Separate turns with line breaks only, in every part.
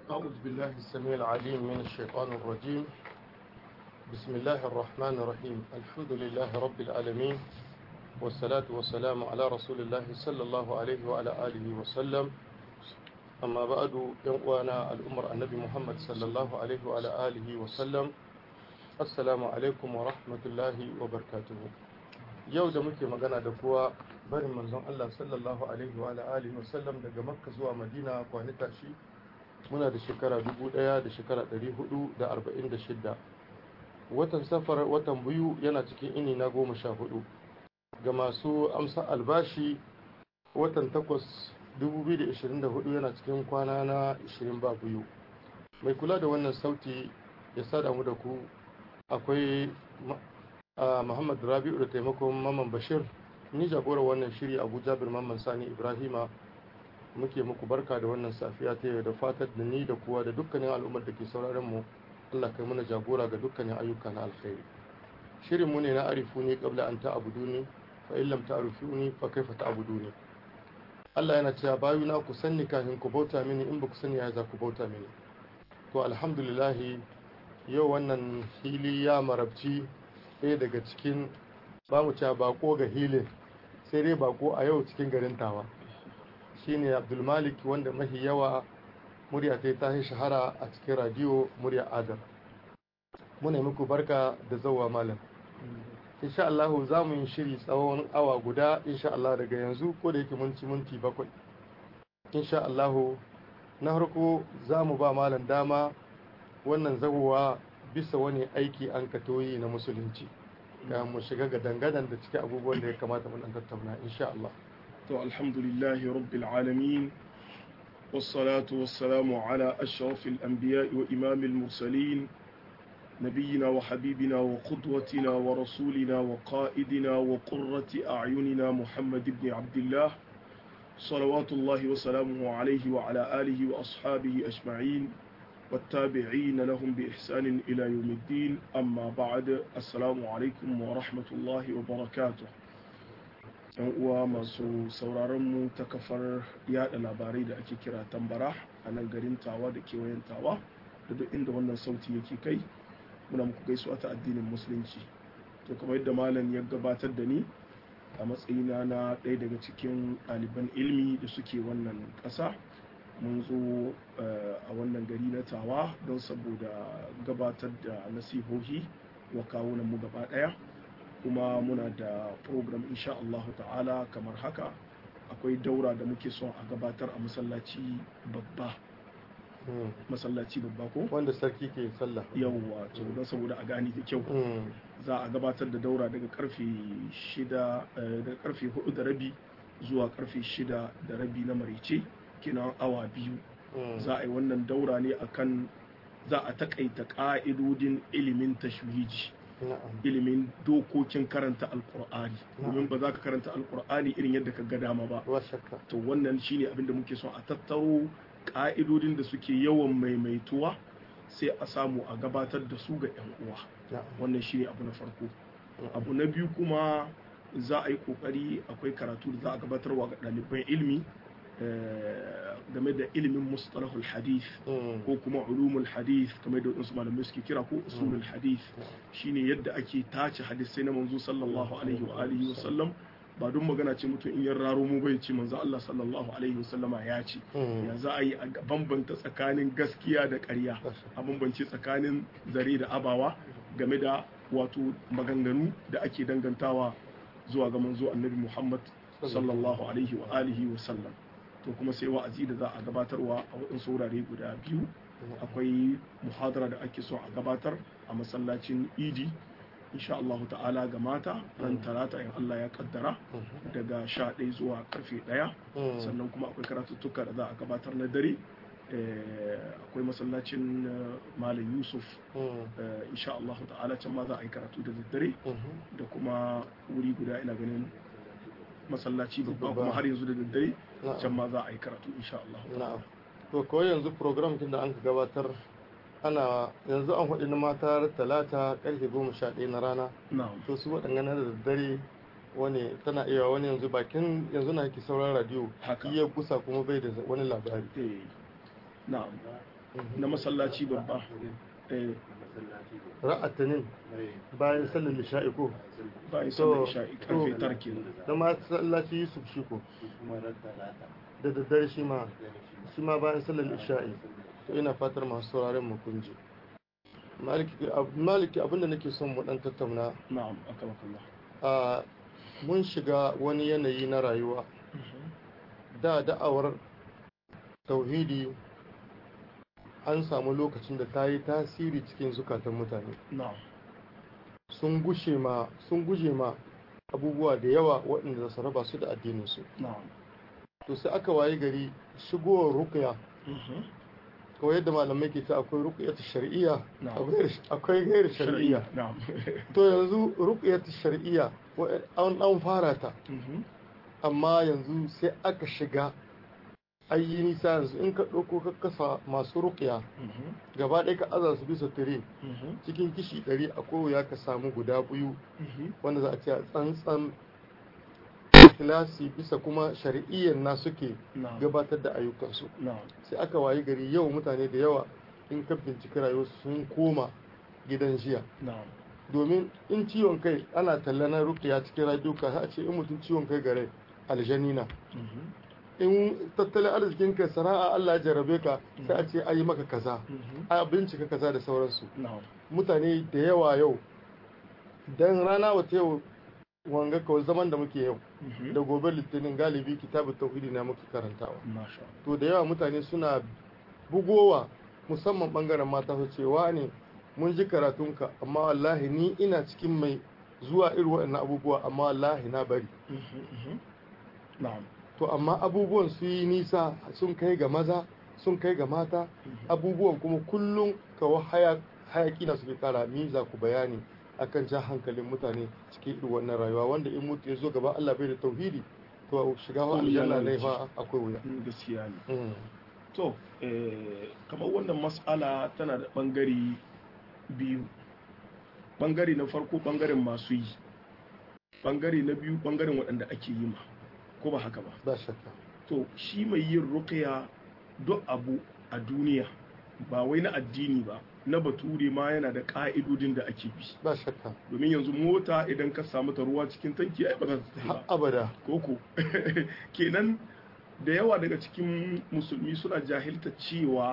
أعوذ بالله السميع العليم من الشيطان الرجيم بسم الله الرحمن الرحيم الحمد لله رب العالمين والصلاة والسلام على رسول الله صلى الله عليه وعلى آله وسلم أما بعد يوانا الأمر النبي محمد صلى الله عليه وعلى آله وسلم السلام عليكم ورحمة الله وبركاته yau da muke magana da kuwa barin manzon Allah sallallahu alaihi wa alihi wa sallam daga makka zuwa madina kwani tashi muna da shekara dubu daya da shekara dari hudu da arba'in da shidda watan safar watan biyu yana cikin ini na goma sha hudu ga masu amsa albashi watan takwas dubu biyu da ishirin da hudu yana cikin kwana na ishirin ba biyu mai kula da wannan sauti ya sada mu da ku akwai Muhammad Rabi'u da taimakon Maman Bashir ni jagorar wannan shiri Abu Jabir Mamman Sani Ibrahima muke muku barka da wannan safiya ta yau da fatar da ni da kuwa da dukkanin al'ummar da ke sauraron mu Allah kai mana jagora ga dukkanin ayyuka na alkhairi shirin mu ne na arifu ne qabla an ta'buduni fa in lam ta'rifuni fa kaifa ta'buduni Allah yana cewa bayuna ku sanni kafin ku bauta mini in ba ku sani ya za ku bauta mini to alhamdulillah yau wannan hili ya marabci ɗaya daga cikin ba mu cewa bako ga hilin sai dai bako a yau cikin garin tawa shine abdulmalik wanda mahi yawa murya ta ta shahara a cikin radiyo murya adar muna muku barka da zauwa malam insha Allah za mu yi shiri tsawon awa guda insha Allah daga yanzu ko da yake mun ci minti bakwai insha Allah na harko za mu ba malam dama wannan zagowa bisa wani aiki an katoyi na musulunci ga mu shiga ga dangadan da cikin abubuwan da ya kamata mun tattauna insha Allah
to alhamdulillahi rabbil alamin والصلاة والسلام على أشرف الأنبياء وإمام المرسلين نبينا وحبيبنا وقدوتنا ورسولنا وقائدنا وقرة أعيننا محمد بن عبد الله صلوات الله وسلامه عليه وعلى آله وأصحابه أجمعين والتابعين لهم بإحسان إلى يوم الدين أما بعد السلام عليكم ورحمة الله وبركاته uwa masu sauraronmu ta kafar yada labarai da ake kira tambara a nan garin tawa da kewayen tawa da duk inda wannan sauti yake kai muna muku gaisuwa ta addinin musulunci to kamar yadda malam ya gabatar da ni a matsayina na ɗaya daga cikin ɗaliban ilmi da suke wannan ƙasa mun zo a wannan gari na tawa don saboda gabatar da nasihohi wa kawunan mu gaba daya kuma muna da program insha Allah ta'ala kamar haka akwai daura da muke son a gabatar a masallaci babba masallaci babba ko
wanda sarki ke sallah
yawwa to don saboda a gani da kyau za a gabatar da daura daga karfe shida daga karfe hudu da rabi zuwa karfe shida da rabi na marice kinan awa biyu za a yi wannan daura ne akan za a takaita ka'idodin ilimin tashwiji ilimin dokokin karanta alkur'ani domin ba za ka karanta alkur'ani irin yadda ka ga dama ba to wannan shine abin da muke son a tattaro ka'idodin da suke yawan maimaituwa sai a samu a gabatar da su ga 'yan uwa wannan shine abu na farko abu na biyu kuma za a yi kokari akwai karatu da za a gabatarwa ga ɗaliban ilimi game da ilimin mustalahul hadith ko kuma ulumul hadith kamar da wasu malamai suke kira ko usulul hadith shine yadda ake tace hadisai na manzo sallallahu alaihi wa alihi wa sallam ba don magana ce mutum in yan raro mu bai ce manzo Allah sallallahu alaihi wa sallama ya ce ya za a yi a bambanta tsakanin gaskiya da ƙarya a bambance tsakanin zare da abawa game da wato maganganu da ake dangantawa zuwa ga manzo annabi Muhammad sallallahu alaihi wa alihi wa sallam to kuma sai wa'azi da za a gabatarwa a waɗansu wurare guda biyu akwai muhadara da ake so a gabatar a masallacin idi insha Allah ta'ala ga mata ran talata in Allah ya kaddara daga sha ɗaya zuwa karfe ɗaya sannan kuma akwai karatuttuka da za a gabatar na dare akwai masallacin malam yusuf insha Allah ta'ala can ma za a yi karatu da daddare da kuma wuri guda ina ganin masallaci babba kuma har yanzu da daddare can ma za a yi karatu insha Allah
na'am to ko yanzu program kin da an ka gabatar ana yanzu an faɗi na mata talata karfe goma sha ɗaya na rana
na'am
to su waɗanda na da daddare wani tana iya wani yanzu bakin yanzu na ki sauran radio
Haka.
iya gusa kuma bai da wani labari
eh na'am na masallaci babba eh
ra'atanin bayan sallar isha'i ko
bayan
To,
sallar isha'i karfe
to.
tara kenan
da masallaci yusuf shi ko da daddare shi ma shi ma bayan sallar isha'i to ina fatar masu sauraren mu kun ji maliki ab- maliki abinda nake son mu dan tattauna
na'am akamakallah
a mun shiga wani yanayi na rayuwa da da'awar tauhidi an samu lokacin da ta yi tasiri cikin zukatan mutane
na'am
sun gushe ma sun guje ma abubuwa da yawa waɗanda za su raba su da addininsu
na'am
to sai aka waye gari shigowar ruqya
Mhm.
kawai yadda malamai ke ta akwai ruqyatu shar'iyya
Na'am.
akwai- akwai gairu shar'iyya
na'am
to yanzu ruqyatu shar'iyya wa- an an fara ta
Mhm.
amma yanzu sai aka shiga ayi nisa yanzu in ka ɗauko ka kasa masu ruqya
Mhm.
gaba ɗaya ka aza su bisa tire
Mhm.
cikin kishi ɗari a wuya ka samu guda biyu
Mhm.
wanda za a ce a tsantsan kilasi bisa kuma shari'iyyar na suke
na'am
gabatar da ayyukansu
na'am
sai aka wayi gari yau mutane da yawa in ka binciki rayuwarsu sun koma gidan jiya
na'am
domin in ciwon kai ana talla na rukiya cikin radiyuka sai a ce in mutum ciwon kai gare aljani na
Mhm.
in tattalin arzikin ka sana'a Allah ya jarabe ka sai a ce ayi maka kaza
Mhm.
a bincika kaza da sauransu
na'am
mutane da yawa yau dan rana wata yau wanga kawai zaman da muke yau
Mhm.
da gobe litinin galibi kitabun tauhidi na muke karantawa
masha Allah.
to da yawa mutane suna bugowa musamman bangaren mata su cewa ne mun ji karatunka amma wallahi ni ina cikin mai zuwa irin waɗannan abubuwa amma wallahi na bari
Mhm. Mhm. na'am
to amma abubuwan su yi nisa sun kai ga maza sun kai ga mata abubuwan kuma kullum kawo hayaki na suke kara miza ku bayani akan jan hankalin mutane cikin irin wannan rayuwa wanda in mutu ya zo gaba Allah bai da tauhidi to shiga wa aljanna ne fa akwai wuya
Mm, gaskiya ne
Mm.
to eh, kamar wannan mas'ala tana da ɓangare biyu ɓangare na farko ɓangaren masu yi ɓangare na biyu ɓangaren waɗanda ake yi ma ko ba haka ba
ba shakka
to shi mai yin ruqya duk abu a duniya ba wai na addini ba na bature ma yana da ƙa'idodin da ake bi
ba shakka
domin yanzu mota idan ka samu ta ruwa cikin tanki ai ba za ta tafi
har
ba
abada
koko kenan da yawa daga cikin musulmi suna jahilta cewa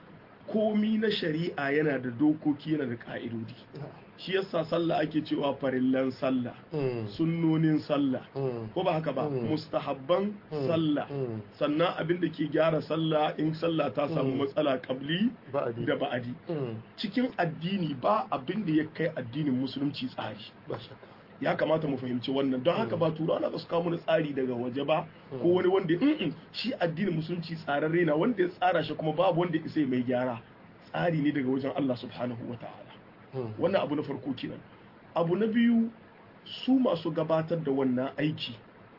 komi na shari'a yana da dokoki yana da ka'idodi shi yasa sallah ake cewa farillan sallah
Mm.
sunnonin sallah
Mm.
ko ba haka ba
Mm.
mustahabban
Mm.
sallah
Mm.
sannan abin da ke gyara sallah in sallah ta samu
Mm.
matsala kabli
ba'adi
da ba'adi
Mm.
cikin addini ba abin da ya kai addinin musulunci tsari
ba shakka
ya kamata mu fahimci wannan don haka ba turawa na su kawo mana tsari daga waje ba ko wani wanda mm shi addinin musulunci tsararre na wanda ya tsara shi kuma babu wanda isa mai gyara tsari ne daga wajen Allah subhanahu wa ta'ala
Mm.
wannan abu na farko kenan abu na biyu su masu gabatar da wannan aiki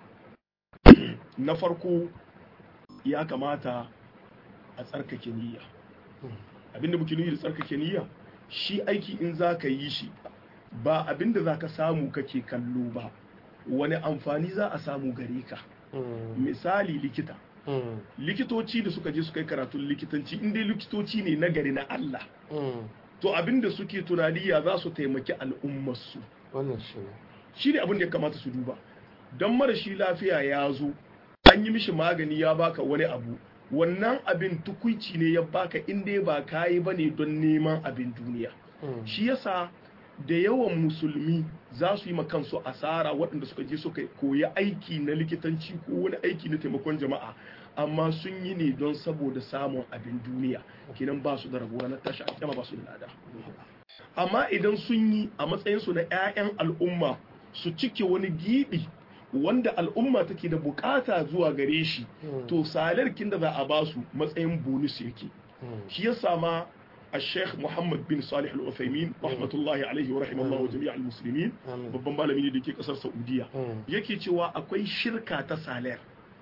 na farko ya kamata a tsarkake niyya abinda muke nufi da tsarkake niyya shi aiki in za ka yi shi ba abinda za ka samu kake kallo ba wani amfani za a samu gare ka
Mm.
misali likita
Mm.
likitoci da suka je suka yi karatun likitanci inda likitoci ne na gari na Allah
Mm.
to abinda suke tunani ya za su taimaki al'ummarsu
wannan shi ne
shi ne abin da ya kamata su duba don marashi lafiya ya zo an yi mishi magani ya baka wani abu wannan abin tukuici ne ya baka inda ba kayi ba ne don neman abin duniya
Mm.
shi yasa da yawan musulmi za su yi ma kansu asara waɗanda suka je suka koyi aiki na likitanci ko wani aiki na taimakon jama'a amma sun yi ne don saboda samun abin duniya kenan ba su da rabuwa na tashi a ba su da lada amma idan sun yi a matsayinsu na 'ya'yan al'umma su cike wani gibi wanda al'umma take da bukata zuwa gare shi
Mm.
to salarkin da za a ba su matsayin bonus yake
Mm.
shi ya sama الشيخ محمد بن صالح العثيمين رحمة الله عليه ورحمه الله جميع المسلمين
Amin.
babban malami ne da ke kasar Saudiya
Mm.
yake cewa akwai shirka ta saler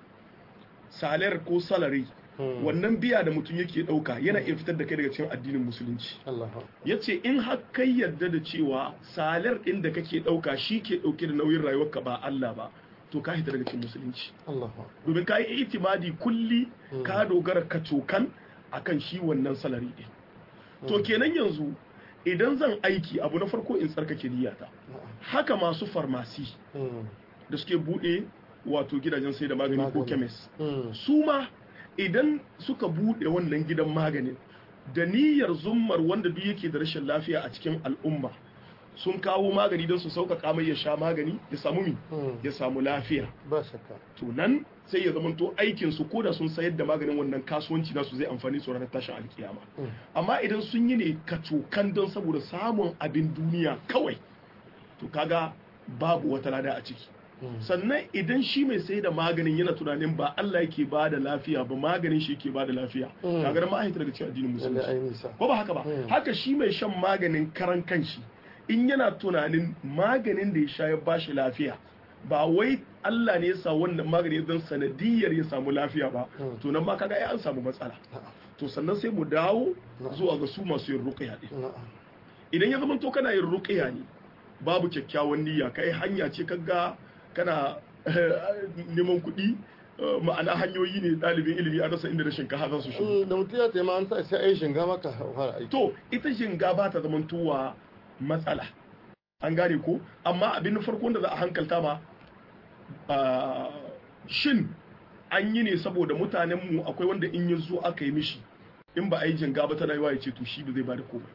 saler ko salary
Mm.
wannan biya da mutum yake dauka yana iya fitar da kai daga cikin addinin musulunci
Allah
yace in har kai yarda da cewa salar din da kake dauka shi ke dauke da nauyin rayuwarka ba Allah ba to ka hita daga cikin musulunci
Allah
domin ka yi itimadi kulli
Mm.
ka dogara ka cokan akan shi wannan salari din to kenan yanzu idan zan aiki abu na farko in tsarkake niyyata haka masu farmasi da suke bude wato gidajen sai da magani ko kemis su ma idan suka bude wannan gidan maganin da niyyar zummar wanda duk yake da rashin lafiya a cikin al'umma sun kawo magani don su sauƙaƙa mai ya sha magani ya samu mi ya samu lafiya
ba shakka
to nan sai ya zamanto aikin su ko da sun sayar da maganin wannan kasuwanci nasu zai amfani su ranar tashin alkiyama amma idan sun yi ne kacokan don saboda samun abin duniya kawai to kaga babu wata lada a ciki sannan idan shi mai sai da maganin yana tunanin ba Allah yake ba da lafiya ba maganin shi yake ba da lafiya kaga da ma'aikata daga cikin addinin musulunci ko ba haka ba haka shi mai shan maganin karan kanshi in yana tunanin maganin da ya sha ya bashi lafiya ba wai Allah ne ya sa wannan magani don sanadiyar ya samu lafiya ba to nan ma kaga ai an samu matsala to sannan sai mu dawo zuwa ga su masu yin ruqya din idan ya zama to kana yin ruqya ne babu kyakkyawan niyya kai hanya ce kaga kana neman kuɗi ma'ana hanyoyi ne ɗalibin ilimi a rasa inda da shinkafa za su shi
da mutum ya taimaka an sa sai a yi shinga maka fara aiki
to ita shinga ba ta zama tuwa matsala an gane ko amma abin farko da za a hankalta ma shin an yi ne saboda mutanenmu akwai wanda in ya zo aka yi mishi in ba a yi jinga ba tana yiwa ya ce to shi ba zai ba da komai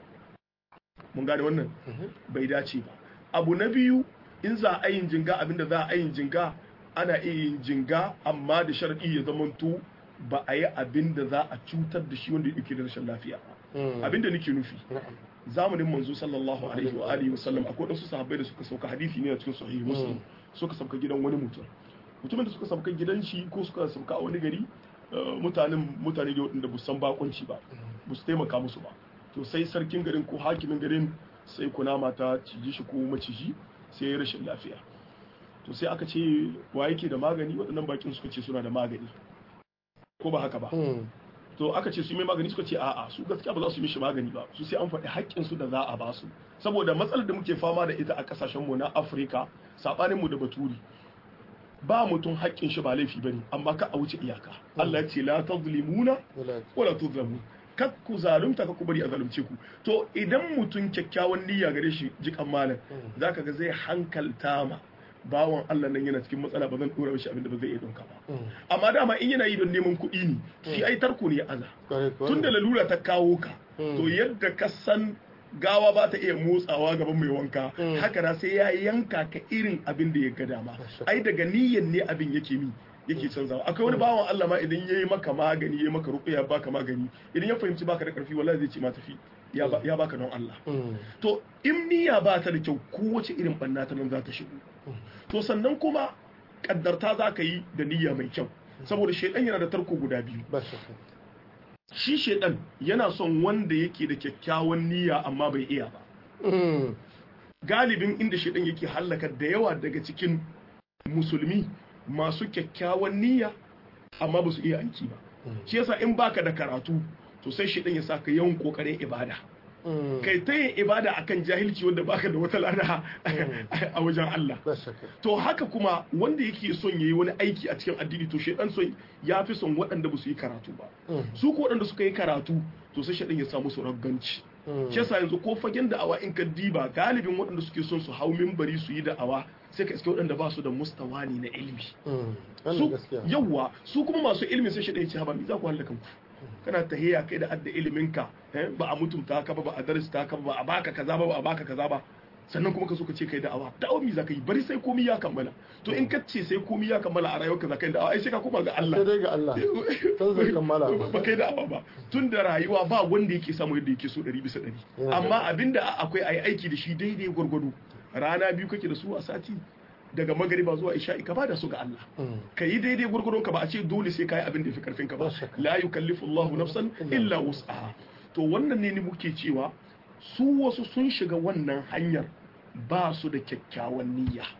mun gane wannan bai dace ba abu na biyu in za a yin jinga abinda za a yin jinga ana iya yin jinga amma da sharadi ya zamanto ba a yi abin da za a cutar da shi wanda yake da rashin lafiya abin da nake nufi zamanin manzo sallallahu alaihi wa alihi wasallam akwai wasu sahabbai da suka sauka hadisi ne a cikin sahihi muslim suka sauka gidan wani mutum mutumin da suka sauka gidan shi ko suka sauka a wani gari mutanen mutane da waɗanda san bakunci ba ba su taimaka musu ba to sai sarkin garin ko hakimin garin sai kunama ta ciji shi ko maciji sai ya rashin lafiya to sai aka ce wa yake da magani waɗannan bakin suka ce suna da magani ko ba haka ba to aka ce su mai magani suka ce a'a su gaskiya ba za su yi mishi magani ba su sai an faɗi haƙƙin su da za a ba su saboda matsalar da muke fama da ita a ƙasashen mu na Afirka sabanin mu da Baturi ba mutum haƙƙin shi ba laifi bane amma ka a wuce iyaka Allah ya ce la tazlimuna wala tuzlamu kak ku zalunta ka ku bari a zalunce ku to idan mutum kyakkyawan niyya gare shi jikan malam zaka ga zai hankalta ma bawan Allah nan yana cikin matsala ba zan dora mishi abin da ba zai iya donka ba amma dama in yana yi don neman kuɗi ne shi ai tarko ne aza tun da lalura ta kawo ka to yadda ka san gawa ba ta iya motsawa gaban mai wanka haka na sai ya yanka ka irin abin da ya ga dama ai daga niyyan ne abin yake mi yake canzawa akwai wani bawan Allah ma idan yayi maka magani yayi maka ruqya baka magani idan ya fahimci baka da karfi wallahi zai ce ma tafi ya baka don Allah to in niyya ba ta da kyau kowace irin banna ta nan za ta shigo to sannan kuma kaddarta za ka yi da niyya mai kyau saboda shaidan yana da tarko guda biyu shi shaidan yana son wanda yake da kyakkyawan niyya amma bai iya ba galibin inda shaidan yake hallaka da yawa daga cikin musulmi masu kyakkyawan niyya amma ba su iya aiki ba shi yasa in baka da karatu to sai shaidan ya saka yawan kokarin ibada kai ta yin ibada akan jahilci wanda baka da wata lada a wajen Allah to haka kuma wanda yake son yayi wani aiki a cikin addini to shedan son ya fi son waɗanda ba su yi karatu ba su ko waɗanda suka yi karatu to sai shedan ya samu su ragganci shi yasa yanzu ko fagen da'awa in ka diba galibin waɗanda suke son su hau minbari su yi da'awa sai ka iske waɗanda ba su da mustawani na ilimi su yawwa su kuma masu ilimi sai shedan ya ce haba mi za ku halaka ku kana tahiya kai da adda iliminka ba a mutunta ka ba ba a darasta ka ba a baka kaza ba ba a baka kaza ba sannan kuma ka so ka ce kai da'awa da'awa mi zaka yi bari sai komai ya kammala to in ka ce sai komai ya kammala a rayuwarka zaka yi da'awa ai sai ka koma ga Allah
sai dai ga Allah san zai kammala
ba kai da'awa ba tun da rayuwa ba wanda yake samu yadda yake so 100 bisa 100 amma abinda akwai ayi aiki da shi daidai gwargwado rana biyu kake da su a sati daga magariba zuwa isha'i ka bada su ga Allah ka yi daidai gurgurun ka ba a ce dole sai ka yi abin da fi karfin ka ba la yukallifu Allahu nafsan illa wus'aha to wannan ne ni muke cewa su wasu sun shiga wannan hanyar ba su da kyakkyawan niyya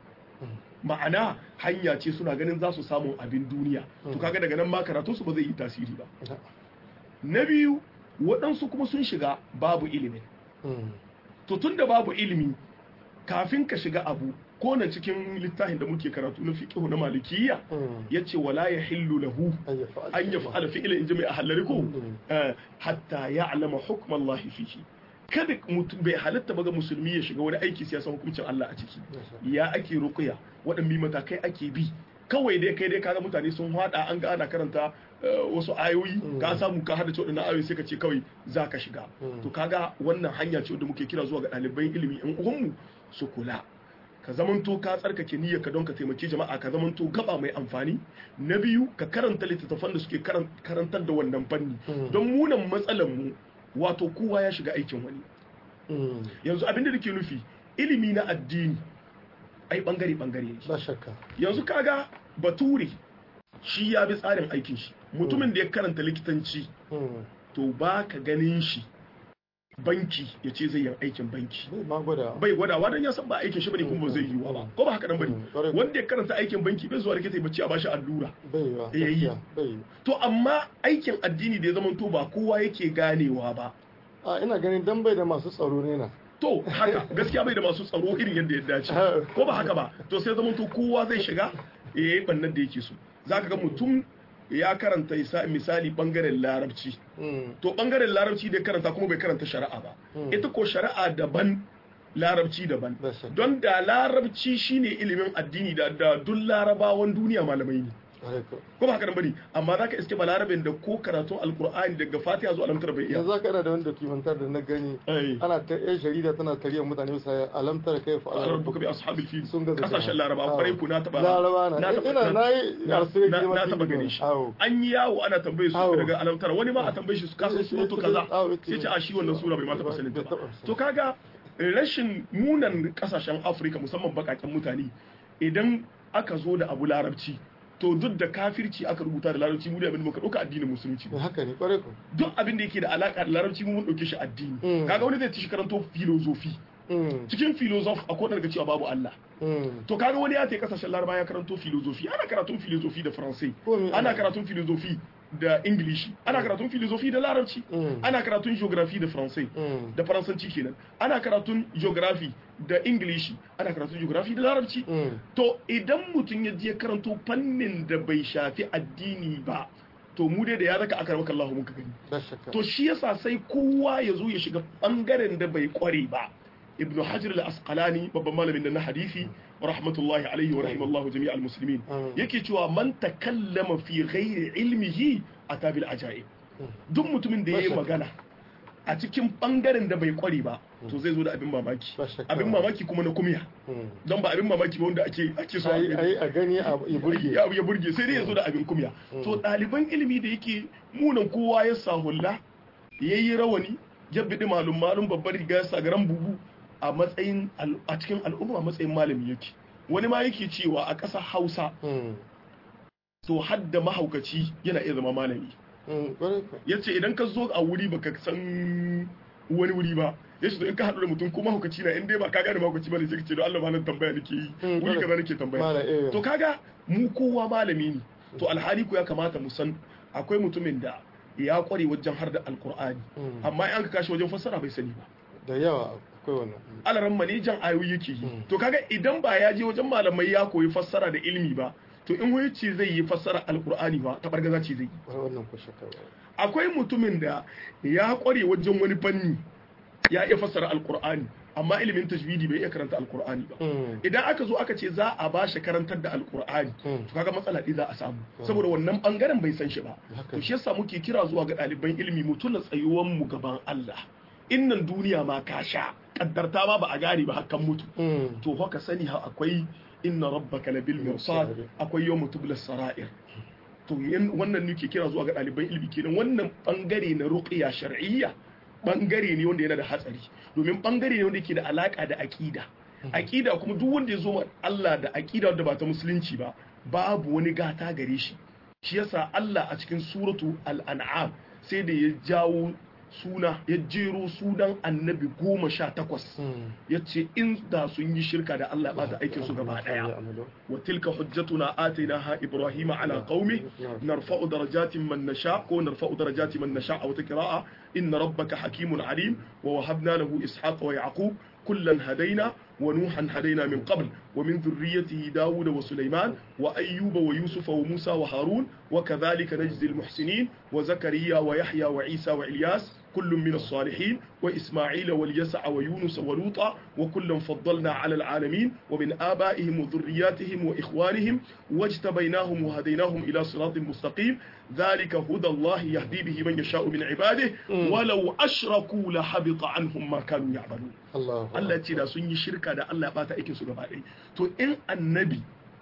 ma'ana hanya ce suna ganin za su samu abin duniya to kaga daga nan ma karatun su ba zai yi tasiri ba na biyu waɗansu kuma sun shiga babu ilimin to tunda babu ilimi kafin ka shiga abu ko nan cikin littafin da muke karatu na fiqh na malikiyya yace wala yahillu lahu an yaf'ala fi'lan in jami'a halariku hatta ya'lama hukm Allah fihi kada mutum bai halatta ba ga musulmi ya shiga wani aiki siyasa hukuncin Allah a ciki ya ake ruqya waɗanne matakai ake bi kawai dai kai dai kaga mutane sun hada an ga ana karanta wasu ayoyi ka samu ka hada waɗannan ayoyi sai ka ce kawai za ka shiga to kaga wannan hanya ce da muke kira zuwa ga ɗaliban ilimi in uwanmu su kula ka zamanto ka tsarkake niyyar ka don ka taimaki jama'a ka zamanto gaba mai amfani na biyu ka karanta littattafan da suke karantar da wannan fanni don munan matsalar mu wato kowa ya shiga aikin wani yanzu abinda da ke nufi ilimi na addini ai bangare bangare ne
ba shakka
yanzu kaga bature shi ya bi tsarin aikin shi mutumin da ya karanta likitanci to ba ka ganin shi banki ya ce zai yi aikin banki bai gwadawa don ya san ba aikin shi bane kuma ba zai yi ba ko ba haka nan bane wanda ya karanta aikin banki bai zuwa likita ya bace a bashi allura
yayi
to amma aikin addini da ya zama to ba kowa yake ganewa ba
a ina ganin dan bai da masu tsaro ne na
to haka gaskiya bai da masu tsaro irin yadda ya dace ko ba haka ba to sai zama to kowa zai shiga ya yi bannan da yake so zaka ga mutum ya karanta misali bangaren larabci to bangaren larabci da karanta kuma bai karanta shari'a ba ita ko shari'a daban larabci daban don da larabci shine ilimin addini da duk larabawan duniya malamai ne ko ba haka nan bane amma zaka iske balarabin da ko karatun alqur'ani daga fatiha zuwa alamtar bai iya
yanzu zaka ina da wani documentar da na gani ana ta yan jarida tana tariyar mutane bisa alamtar kai fa
Allah rabbuka bi ashabil fil
sun ga
kasashen laraba kwarai ku na taba
laraba na ina nayi arsai
na taba gani shi an yi yawo ana tambaye su daga alamtar wani ma a tambaye shi su kasa suratu kaza sai ce a shi wannan sura bai ma taba sanin ta ba to kaga rashin munan kasashen Afirka musamman bakaken mutane idan aka zo da abu larabci to duk da kafirci aka rubuta da larabci mu da abin da muka dauka addinin musulunci
haka ne kware ko
duk abin da yake da alaka da larabci mu mun dauke shi addini kaga wani zai ci karanto filozofi cikin filozof akwai daga cewa babu Allah to kaga wani ya ta kasashen laraba ya karanto filozofi ana karatun filozofi da faransai ana karatun filozofi da ingilishi ana karatun filozofi da larabci ana karatun geography da faransai da faransanci kenan ana karatun geography da ingilishi ana karatun geography da larabci to idan mutum ya je karanto fannin da bai shafi addini ba to mu dai da ya raka aka maka Allah muka gani to shi yasa sai kowa ya zo ya shiga bangaren da bai kware ba ibnu hajar al-asqalani babban malamin da na hadisi rahmatullahi alaihi wa rahimallahu jami' al-muslimin yake cewa man takallama fi ghairi ilmihi atabil ajaib duk mutumin da yayi magana a cikin bangaren da bai kware ba to zai zo da abin mamaki abin mamaki kuma na kumiya don ba abin mamaki ba wanda ake ake so
a gani ya burge
ya burge sai dai ya zo da abin kumiya to ɗaliban ilimi da yake munan kowa ya sahulla yayi rawani ya bidi malum malum babbar riga sagaran bubu a matsayin a cikin al'umma matsayin malami yake wani ma yake cewa a ƙasar hausa to hadda mahaukaci yana iya zama malami ya ce idan ka zo a wuri baka san wani wuri ba ya ce in ka haɗu da mutum ko mahaukaci na in dai ba ka gane mahaukaci ba ne sai ka ce don Allah malam tambaya nake yi wuri kaza nake tambaya to kaga mu kowa malami ne to alhali ko ya kamata mu san akwai mutumin da ya kware wajen har da alkur'ani amma in ka kashi wajen fassara bai sani ba
da yawa akwai wannan
alaran manijan ayoyi yake yi to kaga idan ba ya je wajen malamai ya koyi fassara da ilimi ba to in wani ce zai yi fassara alkur'ani ba ta bargaza ce zai yi
wannan ko shakka
akwai mutumin da ya kware wajen wani fanni ya iya fassara alkur'ani amma ilimin tajwidi bai iya karanta alkur'ani ba idan aka zo aka ce za a ba shi karantar da alkur'ani to kaga matsala ɗi za a samu saboda wannan bangaren bai san shi ba to shi yasa muke kira zuwa ga ɗaliban ilimi mu tuna tsayuwan mu gaban Allah innan duniya ma ka sha kaddarta ma ba a gane ba hakan mutu to haka sani ha akwai inna rabbaka labil mirsad akwai yawmu tublas sara'ir to wannan nake kira zuwa ga ɗaliban ilimi kenan wannan bangare na ruqya shar'iyya bangare ne wanda yana da hatsari domin bangare ne wanda yake da alaka da aqida aqida kuma duk wanda ya zo ma Allah da aqida wanda ba ta musulunci ba babu wani gata gare shi shi yasa Allah a cikin suratu al-an'am sai da ya jawo suna ya jero sunan annabi goma sha takwas ya ce in da sun yi shirka da Allah ba ta aikin su gaba daya wa tilka hujjatuna atina ha ibrahima ala qaumi narfa'u darajatin man nasha ko narfa'u darajatin man nasha a wata qira'a inna rabbaka hakimun alim wa wahabna lahu ishaqa wa yaqub kullan hadaina wa nuhan hadaina min qabl wa min dhurriyyatihi dawuda wa sulaiman wa ayyuba wa yusufa wa musa wa harun wa kadhalika najzi al-muhsinin wa zakariya wa yahya wa isa wa ilyas كل من الصالحين وإسماعيل واليسع ويونس ولوطا وكلا فضلنا على العالمين ومن آبائهم وذرياتهم وإخوانهم واجتبيناهم وهديناهم إلى صراط مستقيم ذلك هدى الله يهدي به من يشاء من عباده ولو أشركوا لحبط عنهم ما كانوا يعملون
الله
Allah ce da sun yi shirka da Allah ya bata aikin su gaba ɗaya to in annabi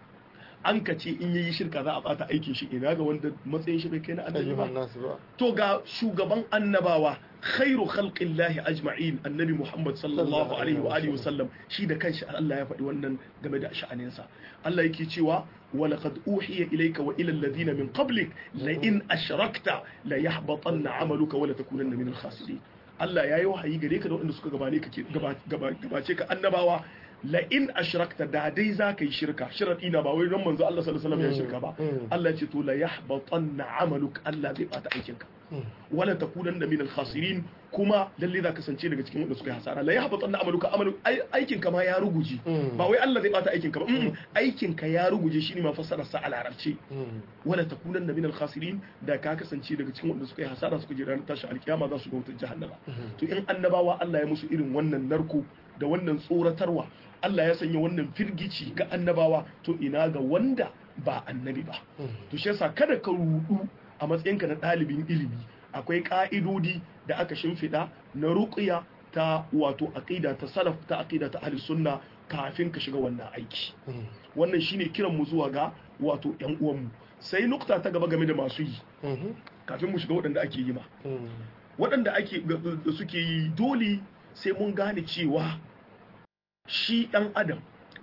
an ka ce in yayi shirka za a bata aikin shi ina ga wanda matsayin shi bai kai na annabi ba
ayyuhan nasu ba
to ga shugaban annabawa khairu khalqillahi ajma'in annabi Muhammad sallallahu alaihi wa alihi wasallam shi da kanshi Allah ya faɗi wannan game da sha'aninsa Allah yake cewa wa laqad uhiya ilayka wa ila alladhina min qablik la in ashrakta la yahbatanna 'amaluka wa la takunanna min al-khasirin Allah yayi wahayi gare ka da wanda suka gabane ka gabace ka annabawa la in ashrakta da dai za ka yi shirka sharadi na ba wai don manzo Allah sallallahu alaihi wasallam ya shirka ba Allah ya ce to la yahbatanna 'amaluk Allah zai bata aikinka wala takunan da minal khasirin kuma lalle za kasance daga cikin wanda suka yi hasara la yahbatan na amaluka amalu aikin ka ma ya ruguje ba wai Allah zai bata aikin ka ba aikin ka ya ruguje shine ma fassarar sa a larabci wala takunan da minal khasirin da ka kasance daga cikin wanda suka yi hasara suka je ranar tashi alkiyama za su ga wutar jahannama to in annabawa Allah ya musu irin wannan narko da wannan tsoratarwa Allah ya sanya wannan firgici ga annabawa to ina ga wanda ba annabi ba to shi yasa kada ka rudu a matsayinka na ɗalibin ilimi akwai ƙa'idodi da aka shimfiɗa na ruƙiya ta wato aƙida ta salaf ta aƙida ta ahli sunna kafin ka shiga wannan aiki wannan shine kiran mu zuwa ga wato ƴan uwanmu sai nukta ta gaba game da masu yi kafin mu shiga waɗanda ake yi ma waɗanda ake da suke yi dole sai mun gane cewa shi ɗan adam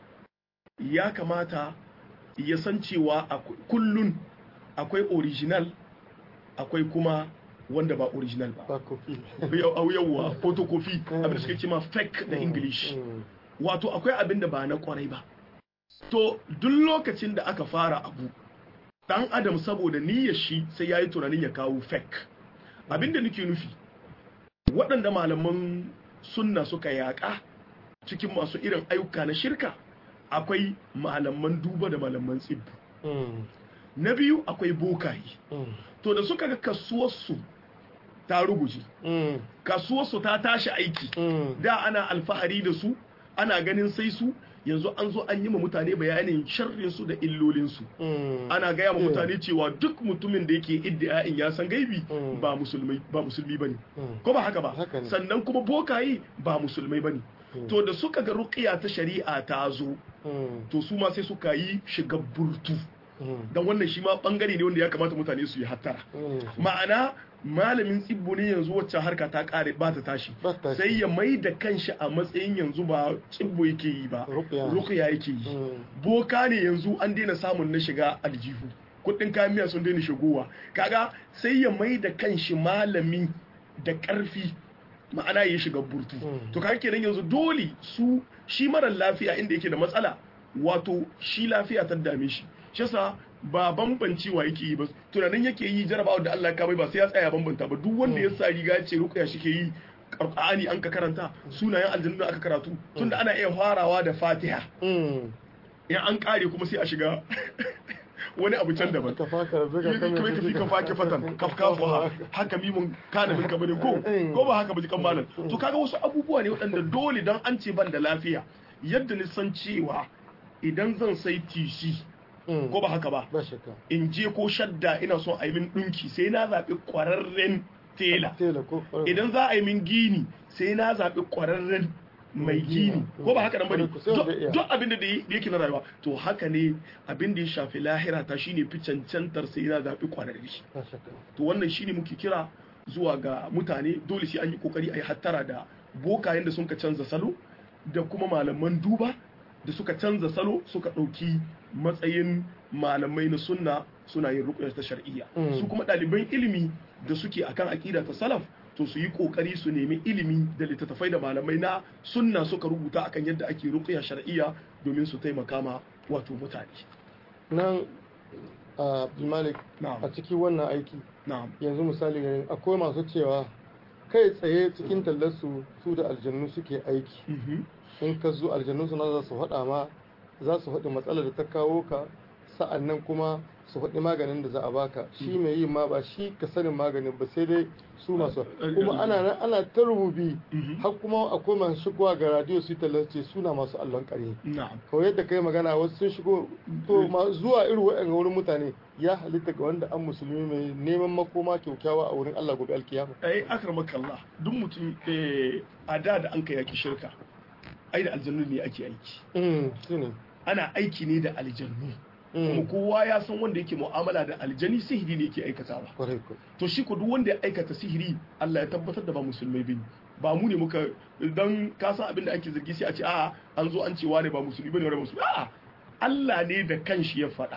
ya kamata ya san cewa kullun akwai original akwai kuma wanda ba original ba
ba kofi
yawwa photocopy abin da suke ce ma fake da english wato akwai abin da ba na kwarai ba to duk lokacin da aka fara abu dan adam saboda niyyar shi sai yayi tunanin ya kawo fake abin da nake nufi waɗanda malaman sunna suka yaƙa cikin masu irin ayyuka na shirka akwai malaman duba da malaman tsibbu na biyu akwai bokaye to da suka ga kasuwarsu ta ruguje kasuwarsu ta tashi aiki da ana alfahari da su ana ganin sai su yanzu an zo an yi ma mutane bayanin sharrinsu da illolinsu ana gaya ma mutane cewa duk mutumin da yake iddia'in ya san gaibi ba musulmi ba musulmi bane ko ba haka ba sannan kuma bokaye ba musulmai bane to da suka ga ruqiya ta shari'a ta zo to su ma sai suka yi shiga burtu don wannan shi ma bangare ne wanda ya kamata mutane su yi hattara ma'ana malamin tsibbo ne yanzu wacce harka ta kare ba ta tashi sai ya mai da kanshi a matsayin yanzu ba tsibbo yake yi ba ruqya yake yi boka ne yanzu an daina samun na shiga aljihu kudin kayan miya sun daina shigowa kaga sai ya mai da kanshi malami da karfi ma'ana ya shiga burtu to kaga kenan yanzu dole su shi mara lafiya inda yake da matsala wato shi lafiya ta dame shi shi yasa ba bambancewa yake yi ba tunanin yake yi jarabawa da Allah ka bai ba sai ya tsaya bambanta ba duk wanda ya sa riga ce ruqya shi ke yi Qur'ani an ka karanta sunayen aljannu aka karatu tunda ana iya farawa da Fatiha in an kare kuma sai a shiga wani abu can daban
ka faka zuga
kuma ka fi ka fake fatan kafkafuwa haka mimun kana min kabarin ko ko ba haka ba jikan malam to kaga wasu abubuwa ne waɗanda dole dan an ce ban da lafiya yadda ni san cewa idan zan sai tishi ko ba haka ba
ba shakka
in je ko shadda ina son a yi min ɗinki sai na zaɓi ƙwararren tela
tela ko
idan za a yi min gini sai na zaɓi ƙwararren mai gini ko ba haka nan bane duk abin da yake na rayuwa to haka ne abin da ya shafi lahira ta shine fi cancantar sai na zaɓi ƙwararre
ba shakka
to wannan shine muke kira zuwa ga mutane dole sai an yi kokari a yi hattara da bokayen da sun ka canza salo da kuma malaman duba da suka canza salo suka ɗauki matsayin malamai na sunna suna yin rukuyar ta shar'iyya su kuma ɗaliban ilimi da suke akan aƙida ta salaf to su yi ƙoƙari su nemi ilimi da littattafai da malamai na sunna suka rubuta akan yadda ake rukuya shar'iyya domin su taimaka ma wato mutane
nan a malik
na'am
a cikin wannan aiki
na'am
yanzu misali ganin akwai masu cewa kai tsaye cikin tallarsu su da aljannu suke aiki in ka zo aljannu suna za su faɗa ma za su faɗi matsalar da ta kawo ka sa'an nan kuma su faɗi maganin da za a baka shi mai yin ma ba shi ka sanin maganin ba sai dai su masu kuma ana nan ana ta rububi har kuma akwai masu shigowa ga radio su tallace suna masu allon ƙarni kawai yadda kai magana wasu sun shigo to zuwa irin waɗanda wurin mutane ya halitta ga wanda an musulmi mai neman makoma kyaukyawa a wurin Allah gobe alkiyama
ai akramaka Allah duk mutum a da da an kai yaki shirka ai da aljannu ne ake aiki ana aiki ne da aljannu kuma kowa ya san wanda yake mu'amala da aljani sihiri ne yake aikatawa to shi ko duk wanda ya aikata sihiri Allah ya tabbatar da ba musulmai bane ba mu ne muka dan ka san abin da ake zargi sai a ce a'a an zo an ce wane ba musulmi bane wani musulmi a'a Allah ne da kanshi ya faɗa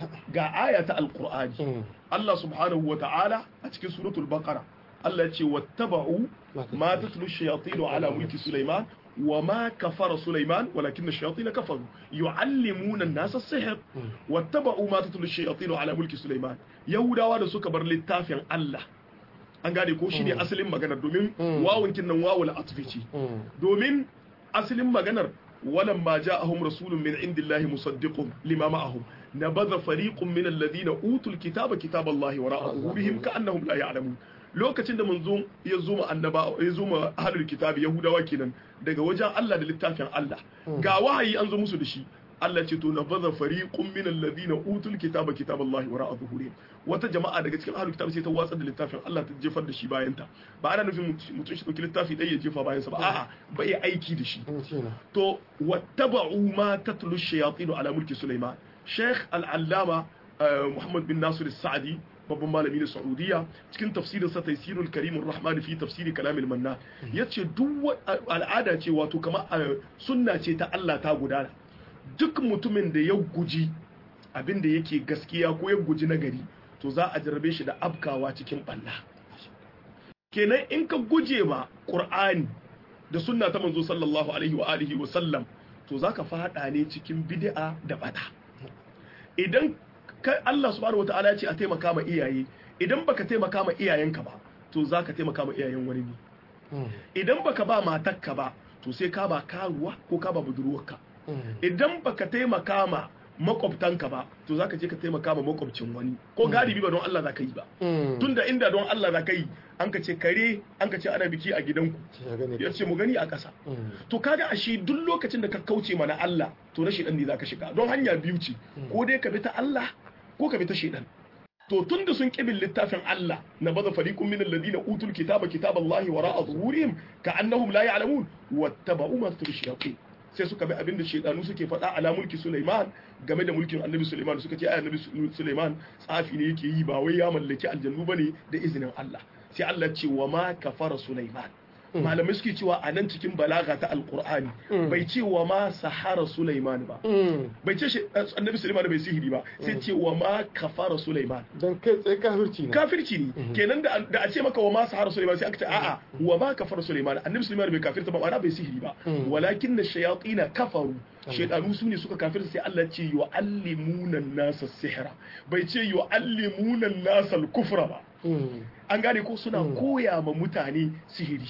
ga aya ta alqur'ani Allah subhanahu wa ta'ala a cikin suratul baqara Allah ya ce wattaba'u ma tatlu shayatin ala mulki sulaiman وما كفر سليمان ولكن الشياطين كفروا يعلمون الناس السحر واتبعوا ما تتلو الشياطين على ملك سليمان يهوdawa da suka bar littafin Allah an gane ko shine asalin maganar domin wawun kinnan wawul atfici domin asalin maganar ولما جاءهم رسول من عند الله مصدق لما معهم نبذ فريق من الذين اوتوا الكتاب كتاب الله وراء ظهورهم كانهم لا يعلمون lokacin da manzo ya zo ma annaba ya zo ma ahlul kitabi yahudawa kenan daga wajen Allah da littafin Allah ga wahayi an zo musu da shi Allah ce to nabadha fariqun min alladhina utul kitaba kitaballahi wara'a zuhurihim wata jama'a daga cikin ahlul kitabi sai ta watsa da littafin Allah ta jefar da shi bayan ta ba ana nufin mutum shi dauki littafi dai ya jefa bayan sa ba a'a ba ya aiki da shi to wattaba'u ma tatlu shayatin ala mulki sulaiman sheikh al-allama muhammad bin nasir as-sa'di babban malami na Saudiya cikin tafsirin sa Taysirul Karimur Rahman fi tafsiri kalamil manna yace duk al'ada ce wato kamar sunna ce ta Allah ta gudana duk mutumin da ya guji abin da yake gaskiya ko ya guji nagari to za a jarrabe shi da abkawa cikin balla kenan in ka guje ma Qur'ani da sunna ta manzo sallallahu alaihi wa alihi wa sallam to zaka fada ne cikin bid'a da bata idan kai Allah subhanahu wataala ya ce a taimaka ma iyaye idan baka taimaka ma iyayenka ba to zaka taimaka ma iyayen wani ne idan baka ba matarka ba to sai ka ba karuwa ko ka ba budurwarka idan baka taimaka ma makwabtanka ba to zaka je ka taimaka ma makwabcin wani ko galibi ba don Allah zaka yi ba tunda inda don Allah zaka yi an ka ce kare an ka ce ana biki a gidanku ya ce mu gani a ƙasa to kaga ashe duk lokacin da ka kauce mana Allah to na shedan ne zaka shiga don hanya biyu ce ko dai ka bi ta Allah ko ka bi ta shedan to tun da sun kibin littafin Allah na baza fariqun min alladhina utul kitaba kitaballahi wara'a zuhurihim ka annahum la ya'lamun wattaba'u ma shayatin sai suka bi abinda shedanu suke faɗa ala mulki Sulaiman game da mulkin Annabi Sulaiman suka ce ai Annabi Sulaiman tsafi ne yake yi ba wai ya mallaki aljannu bane da izinin Allah sai Allah ce wa ma kafara Sulaiman malamai suke cewa a nan cikin balaga ta alkur'ani bai ce wa ma sahara Sulaiman ba bai ce shi annabi Sulaiman bai sihiri ba sai ce wa ma kafara Sulaiman
dan kai tsaye kafirci ne
kafirci ne kenan da da a ce maka wa ma sahara Sulaiman sai aka ce a'a wa ma kafara Sulaiman annabi Sulaiman bai kafirta ba ma'ana bai sihiri ba walakin na shayatin kafaru shaydanu su ne suka kafirta sai Allah ce yu'allimuna nasa sihra bai ce yu'allimuna nasa al-kufra ba an gane ko suna koya ma mutane sihiri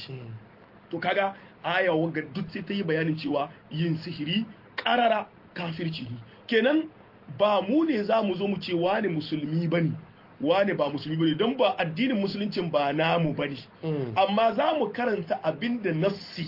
to kaga aya wanga duk sai ta yi bayanin cewa yin sihiri karara kafirci ne kenan ba mu ne za mu zo mu ce wani musulmi bane wane ba musulmi bane don ba addinin musuluncin ba namu bane amma za mu karanta abinda nassi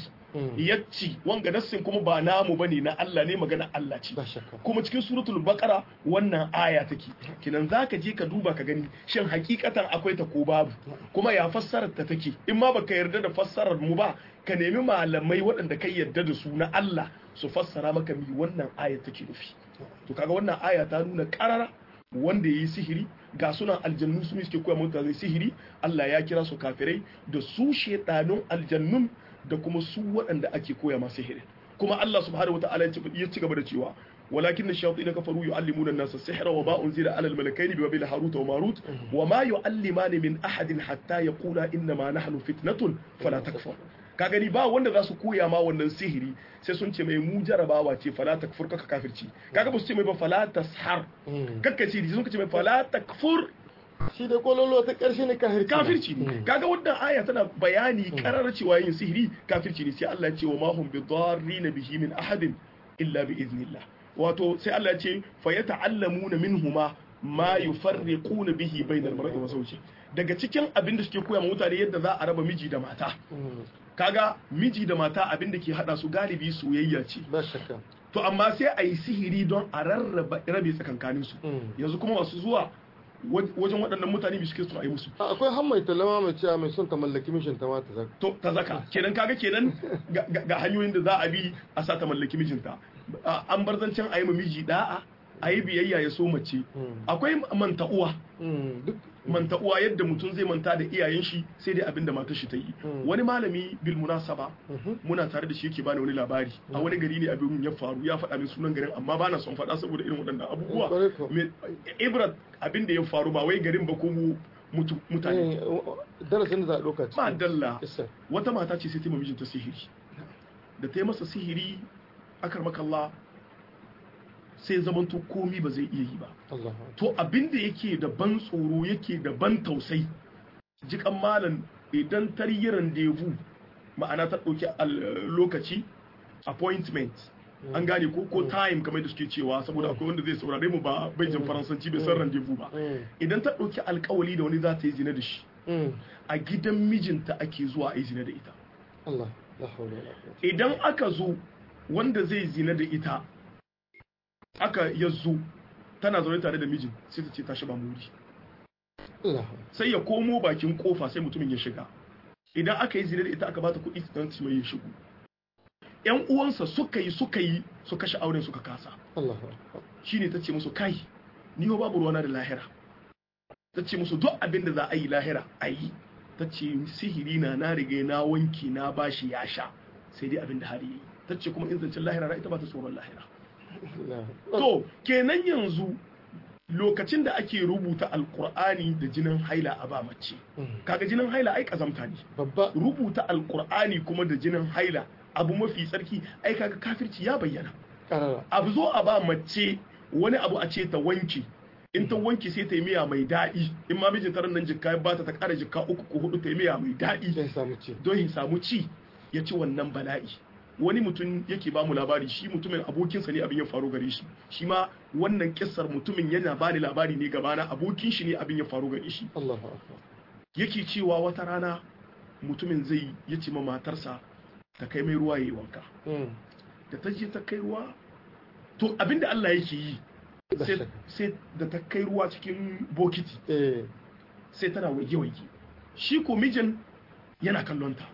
yacci wanga nassin kuma ba namu bane na Allah ne magana Allah ce kuma cikin suratul baqara wannan aya take kinan zaka je ka duba ka gani shin hakikatan akwai ta ko babu kuma ya fassarar ta take in ma baka yarda da fassarar mu ba ka nemi malamai waɗanda kai yarda da su na Allah su fassara maka mi wannan aya take nufi to kaga wannan aya ta nuna karara wanda ya yi sihiri ga sunan aljannu su suke koya mutane sihiri Allah ya kira su kafirai da su shedanun aljannun da kuma su waɗanda ake koya ma sihiri kuma Allah subhanahu wataala ya ci gaba da cewa ولكن الشياطين كفروا يعلمون الناس السحر وما أنزل على الملكين ببابل هاروت وماروت وما يعلمان من أحد حتى يقولا إنما نحن فتنة فلا تكفر ka gani ba wanda za su koya ma wannan sihiri sai sun ce mai mu jarabawa ce fala takfur kaka kafirci kaga ba su ce mai ba fala tashar kakka ce sun ce mai fala takfur
shi da kololo ta karshe ne kafirci
kafirci ne kaga wannan aya tana bayani karar cewa yin sihiri kafirci ne sai Allah ya ce wa ma hum bidarrin bihi min ahadin illa bi iznillah wato sai Allah ya ce fa yata'allamuna minhuma ma yufarriquna bihi bainal mar'i wa zawji daga cikin abin da suke koya ma mutane yadda za a raba miji da mata kaga miji da mata abin da ke hada su galibi soyayya ce
ba shakka
to amma sai a yi sihiri don a rarraba rabe tsakankanin su yanzu kuma masu zuwa wajen waɗannan mutane bi suke suna yi musu
akwai han mai talama mai cewa mai son ta mallaki mishin ta mata zaka
to ta zaka kenan kaga kenan ga hanyoyin da za a bi a sa ta mallaki mijinta an bar zancen a yi ma miji da'a a yi biyayya ya so mace akwai manta uwa manta uwa yadda mutum zai manta da iyayen shi sai dai abin da matar shi ta yi wani malami bil munasaba muna tare da shi yake bani wani labari a wani gari ne abin ya faru ya faɗa min sunan garin amma bana son faɗa saboda irin waɗannan abubuwa ibrat abin da ya faru ba wai garin ba ko mutane
darasin da za a ɗauka
ba dalla wata mata ce sai ta mijinta sihiri da ta yi masa sihiri akar makalla sai zamanto komi ba zai iya yi ba to abinda yake da ban tsoro yake da ban tausai jikan malam idan taryiran devu ma'ana ta ɗauki lokaci appointment an gane ko ko time kamar da suke cewa saboda akwai wanda zai saurare mu ba bai jin faransanci bai san rendezvous ba idan ta ɗauki alkawali da wani za ta yi zina da shi a gidan mijinta ake zuwa a yi zina da ita idan aka zo wanda zai zina da ita aka yazo tana zaune tare da mijin sai ta ce ta shiga muri sai ya komo bakin kofa sai mutumin ya shiga idan aka yi zina da ita aka bata kuɗi don su mai ya shigo yan uwansa suka yi suka yi su kashe auren suka kasa shine ta ce musu kai ni babu ruwana da lahira ta ce musu duk abin da za a yi lahira a yi ta ce sihiri na na riga na wanki na bashi ya sha sai dai abin da hali yi ta ce kuma in zancen lahira na ita ba ta tsoron lahira to kenan yanzu lokacin da ake rubuta alkur'ani da jinin haila a ba mace kaga jinin haila ai kazamta ne
babba
rubuta alkur'ani kuma da jinin haila abu mafi tsarki ai kaga kafirci ya bayyana abu zo a ba mace wani abu a ce ta wanki in ta wanki sai ta yi miya mai daɗi in ma mijin taron nan jikka ba ta ta ƙara jikka uku ko hudu ta yi miya mai daɗi don ya samu ci ya ci wannan bala'i wani mutum yake ba mu labari shi mutumin abokinsa ne abin ya faru gare shi shi ma wannan kissar mutumin yana ba ni labari ne gabana abokin shi ne abin ya faru gare shi yake cewa wata rana mutumin zai ya ce ma matarsa ta kai mai ruwa yayi wanka da ta je ta kai ruwa to abinda Allah yake yi sai da ta kai ruwa cikin bokiti sai tana waige-waige shi ko mijin yana kallon ta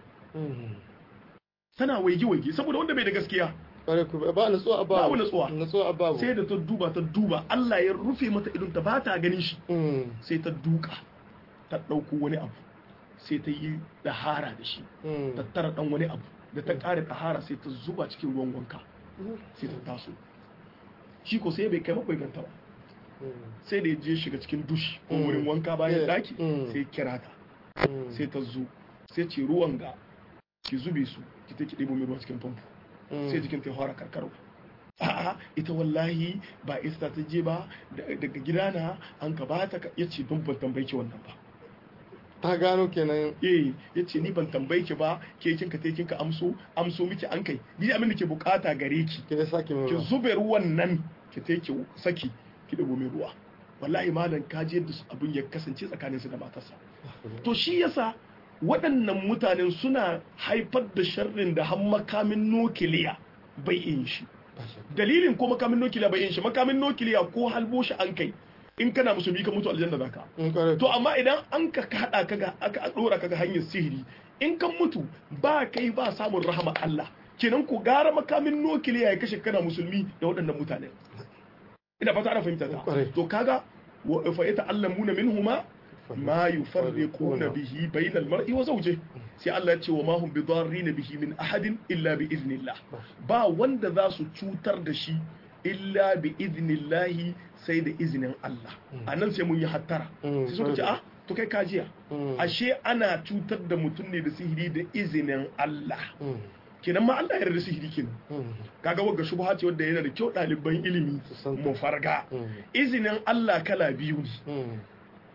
tana waige-waige saboda wanda bai da gaskiya
ba natsuwa ba
babu natsuwa
natsuwa ba
sai da ta duba ta duba Allah ya rufe mata idon ta ba ta ganin shi sai ta duka ta ɗauko wani abu sai ta yi dahara da shi ta tara ɗan wani abu da ta ƙara dahara sai ta zuba cikin ruwan wanka sai ta taso shi ko sai bai kai makwai ganta ba sai da ya je shiga cikin dushi ko wurin wanka bayan daki sai kira ta sai ta zo sai ce ruwan ga ki zube su ki take ɗebo mai ruwa cikin famfo sai jikin ta fara karkarwa a'a ita wallahi ba ista ta je ba daga gidana an ka ba ta ya ce don ban tambayi ki wannan ba
ta gano kenan
eh ya ce ni ban tambayi ki ba ke kin ka kin ka amso amso miki an kai ni abin da ke bukata gare ki
ki saki mai
ki zube ruwan nan ki ta ki saki ki dago mai ruwa wallahi malam ka je yadda abin ya kasance tsakanin su da matarsa to shi yasa waɗannan mutanen suna haifar da sharrin da har makamin nukiliya bai yin shi dalilin ko makamin nukiliya bai yin shi makamin nukiliya ko halbo shi an kai in kana musulmi ka mutu aljanna zaka to amma idan an ka hada kaga aka dora kaga hanyar sihiri in kan mutu ba kai ba samun rahama Allah kenan ku gara makamin nukiliya ya kashe kana musulmi da waɗannan mutane ina fata ana fahimta ta to kaga wa fa yata'allamuna minhuma ma yufarriquna bihi bainal mar'i wa zawjihi sai Allah ya ce wa ma hum bidarrin bihi min ahadin illa bi iznillah ba wanda za su cutar da shi illa bi iznillahi sai da izinin Allah a nan sai mun yi hattara sai suka ce ah to kai kajiya ashe ana cutar da mutum ne da sihiri da izinin Allah kenan ma Allah ya yarda sihiri kenan kaga wagga shubha ce wanda yana da kyau ɗaliban ilimi mu farga izinin Allah kala biyu ne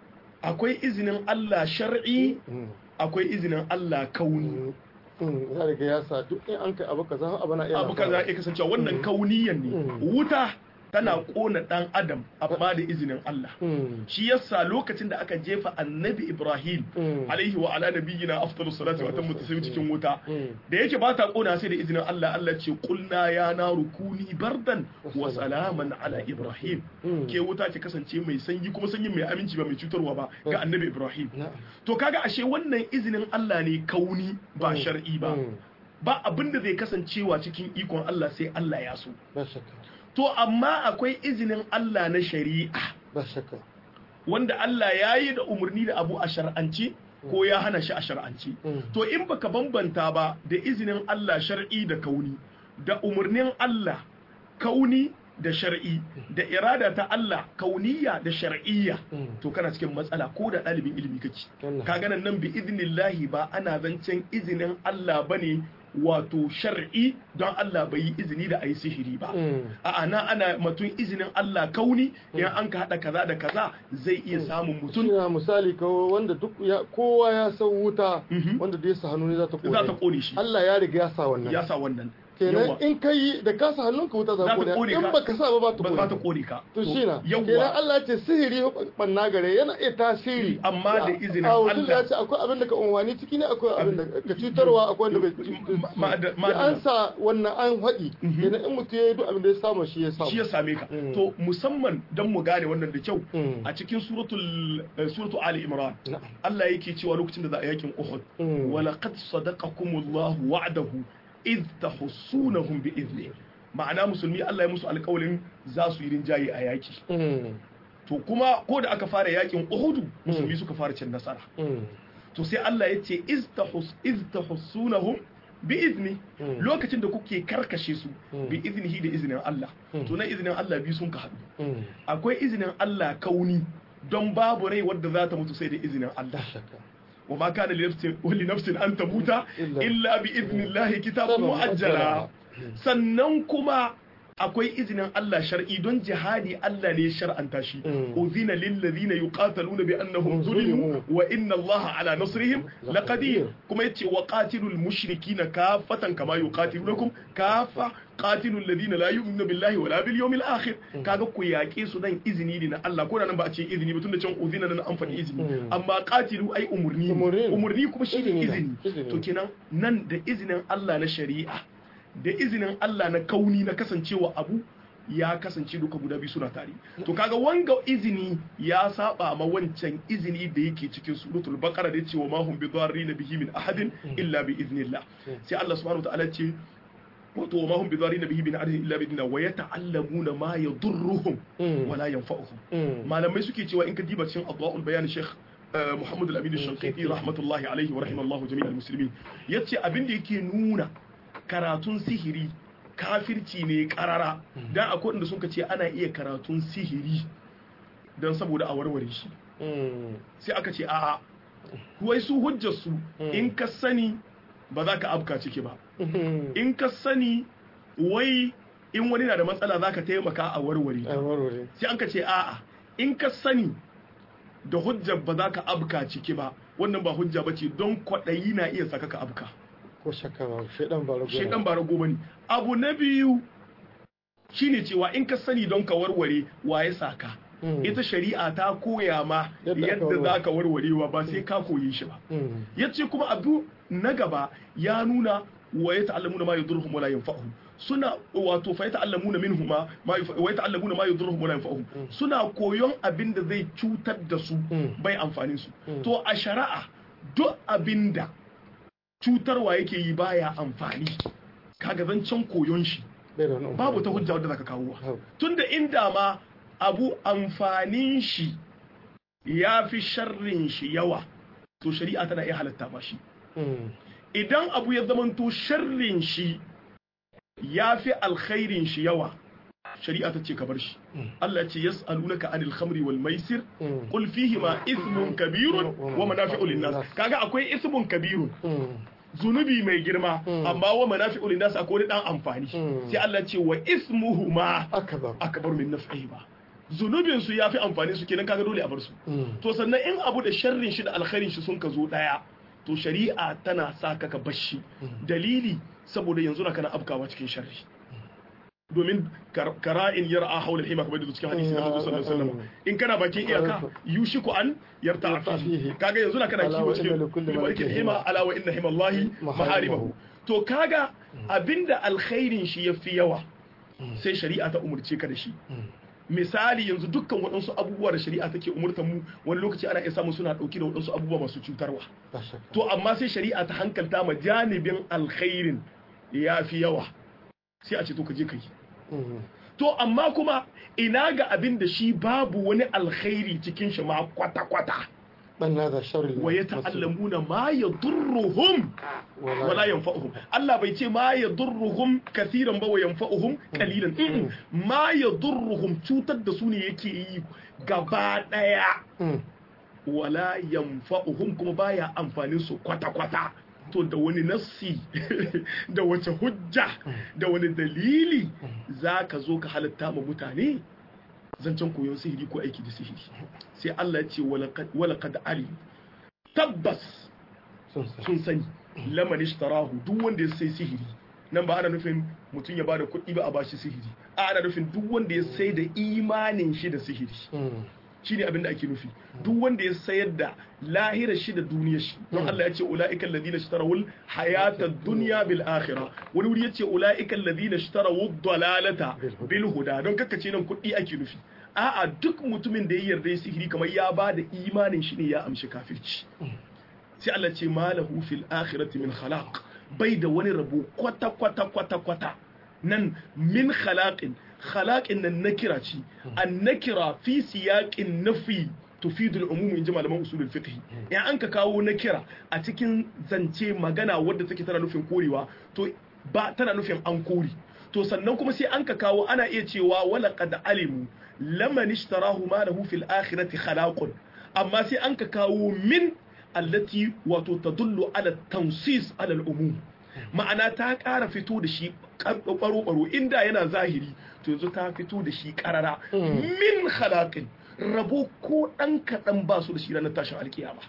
akwai izinin Allah shar'i akwai izinin Allah kauni
ya riga ya sa duk in an kai abu kaza abu na iya
abu kaza ya kasance wannan kauniyan ne wuta tana kona dan adam amma da izinin Allah shi yasa lokacin da aka jefa annabi Ibrahim alaihi wa ala nabiyyina afdalus salatu wa tammu taslim cikin wuta da yake ba ta kona sai da izinin Allah Allah ce qulna ya naru kuni bardan wa salaman ala Ibrahim ke wuta ki kasance mai sanyi kuma sanyi mai aminci ba mai cutarwa ba ga annabi Ibrahim to kaga ashe wannan izinin Allah ne kauni ba shar'i ba ba abin da zai kasancewa cikin ikon Allah sai Allah ya so
ba shakka
to amma akwai izinin Allah na shari'a
ba shakka
wanda Allah ya yi da umarni da abu a shar'anci ko ya hana shi a shar'anci to in baka bambanta ba da izinin Allah shar'i da kauni da umarnin Allah kauni da shar'i da irada ta Allah kauniya da shar'iyya to kana cikin matsala ko da ɗalibin ilimi kake ka ganan nan bi idnillahi ba ana zancen izinin Allah bane wato shar'i don Allah bai yi izini da a yi sihiri ba a'a na ana matun izinin Allah kauni idan an ka haɗa kaza da kaza zai iya samun mutum
ina misali kawo wanda duk ya kowa ya san wuta wanda da ya sa hannu ne za ta kone
za ta kone shi
Allah ya riga ya sa wannan
ya sa wannan
kenan in kai da ka sa hannunka wuta za ta kone in baka sa ba ba ta kone
ba ta kone ka
to shi na kenan Allah ya ce sihiri banna gare yana iya tasiri
amma da izinin
Allah
Allah
ya ce akwai abin da ka unwani ciki ne akwai abin da ka cutarwa akwai wanda bai da an sa wannan an haɗi kenan in mutum ya yi duk abin da ya samu shi ya samu
shi ya same ka to musamman dan mu gane wannan da kyau a cikin suratul suratul ali imran Allah yake cewa lokacin da za a yakin uhud wa laqad sadaqakumullahu wa'dahu iz tahussunahum bi izni ma'ana musulmi Allah ya musu alƙawarin za su yi rinjaye a yaki to kuma ko da aka fara yakin uhudu musulmi suka fara cin nasara to sai Allah ya ce iz tahussunahum bi izni lokacin da kuke karkashe su bi iznihi da iznin Allah to na iznin Allah bi sun ka haɗu akwai iznin Allah kauni don babu rai wadda za ta mutu sai da iznin Allah وما كان لنفس ولنفس أن تموت إلا بإذن الله كتابا مؤجلا sannan kuma akwai izinin Allah shar'i don jihadi Allah ne shar'anta shi uzina lil ladina yuqataluna bi annahum zulimu wa inna Allah ala nasrihim laqadir kuma yace wa qatilul mushrikina kafatan kama yuqatilunakum kafa qatilul ladina la yu'minuna billahi wala bil yawmil akhir kaga ku yaƙe su dan izini ne na Allah ko da nan ba a ce izini ba tunda can uzina nan an faɗi izini amma qatilu ai umurni umurni kuma shi ne izini to kenan nan da izinin Allah na shari'a da izinin Allah na kauni na kasancewa abu ya kasance duka guda biyu suna tare to kaga wanga izini ya saba ma wancan izini da yake cikin suratul baqara da yace wa ma hum bidarrin bihi min ahadin illa bi iznillah sai Allah subhanahu wa ta'ala ce wato wa ma hum bidarrin bihi min ahadin illa bi iznillah wa yata'allamuna ma yadurruhum wa la yanfa'uhum malamai suke cewa in ka diba cikin adwaul bayan sheikh Muhammad al-Amin al-Shanqiti rahmatullahi alaihi wa rahimallahu jami'al muslimin yace abin da yake nuna karatun sihiri kafirci ne karara dan akwai inda suka ce ana iya karatun sihiri don saboda a warware shi sai aka ce a'a wai su hujjar su in ka sani ba za ka abka ciki ba in ka sani wai in wani na da matsala za ka taimaka a warware sai an ka ce a'a in ka sani da hujjar ba za ka abka ciki ba wannan ba hujja ba ce don kwaɗayi na iya saka ka abka
ko shakka ba shaidan ba rago
shaidan ba rago bane abu na biyu shine cewa in ka sani don ka warware waye saka ita shari'a ta koya ma yadda za ka warwarewa ba sai ka koyi shi ba yace kuma abu na gaba ya nuna wa ya ta'allamuna ma yadurruhum wala yanfa'uhum suna wato fa yata'allamuna minhuma ma wa yata'allamuna ma yadurruhum wala yanfa'uhum suna koyon abin da zai cutar da su bai amfanin su to a shari'a duk abinda cutarwa yake yi baya amfani kaga zancen koyon shi babu ta hujja wadda zaka kawo tunda inda ma abu amfanin shi ya fi sharrin shi yawa to shari'a tana iya halatta ba shi idan abu ya zamanto sharrin shi ya fi alkhairin shi yawa shari'a ta ce ka bar shi Allah ce yas'alunaka anil khamri wal maisir qul fihi ma ismun kabirun wa manafi'u linnas kaga akwai ismun kabirun zunubi mai girma amma wa manafi'u linnas akwai dan amfani sai Allah ce wa ismuhuma
akbar
akbar min naf'ihi ba zunubin su yafi amfani su kenan kaga dole a bar su to sannan in abu da sharrin shi da alkhairin shi sun ka zo daya to shari'a tana sa ka ka bashi dalili saboda yanzu na kana afkawa cikin sharri domin kara'in yar'a haula hima kamar da cikin hadisi na Muhammad sallallahu alaihi wasallam in kana bakin iyaka yushiku an yarta fihi kaga yanzu na kana kiwo cikin limakin hima ala wa inna hima Allah maharimahu to kaga abinda alkhairin shi yafi yawa sai shari'a ta umurce ka da shi misali yanzu dukkan waɗansu abubuwa da shari'a take umurtar mu wani lokaci ana iya samun suna ɗauki da waɗansu abubuwa masu cutarwa to amma sai shari'a ta hankalta ma janibin alkhairin ya fi yawa sai a ce to ka je ka yi to amma kuma ina ga abin da shi babu wani alkhairi cikin shi ma kwata-kwata wa ya ta'allamuna ma ya durruhum wala yanfa'uhum Allah bai ce ma ya durruhum kasiran ba wa yanfa'uhum kalilan ma ya durruhum cutar da su ne yake yi gaba daya wala yanfa'uhum kuma baya amfanin su kwata-kwata to da wani nassi da wace hujja da wani dalili za ka zo ka halatta ma mutane zancen koyon sihiri ko aiki da sihiri sai Allah ya ce walaqad ali tabbas sun sani laman ishtarahu duk wanda ya sai sihiri nan ba ana nufin mutum ya bada kuɗi ba a bashi sihiri a ana nufin duk wanda ya sai da imanin shi da sihiri shi ne abin da ake nufi duk wanda ya sayar da lahirar shi da duniyar shi don Allah ya ce ula'ikan ladina ishtarawul hayata dunya bil akhirah wani wuri ya ce ula'ikan ladina ishtarawud dalalata bil huda don kakkace nan kuɗi ake nufi a'a duk mutumin da ya yarda ya sihiri kamar ya ba da imanin shi ne ya amshi kafirci sai Allah ce malahu fil akhirati min khalaq bai da wani rabo kwata kwata kwata kwata nan min khalaqin khalaqin nan nakira ce an nakira fi siyaqin nafi tufidu al-umum in ji malaman usulul fiqh in an ka kawo nakira a cikin zance magana wadda take tana nufin korewa to ba tana nufin an kore to sannan kuma sai an ka kawo ana iya cewa wala qad alimu laman ishtarahu ma lahu fil akhirati khalaqun amma sai an ka kawo min allati wato tadullu ala tansis ala al-umum ma'ana ta ƙara fito da shi ɓaro-ɓaro inda yana zahiri to yanzu ta fito da shi ƙarara min halakin rabo ko ɗan kaɗan ba su da shi ranar tashin alkiyama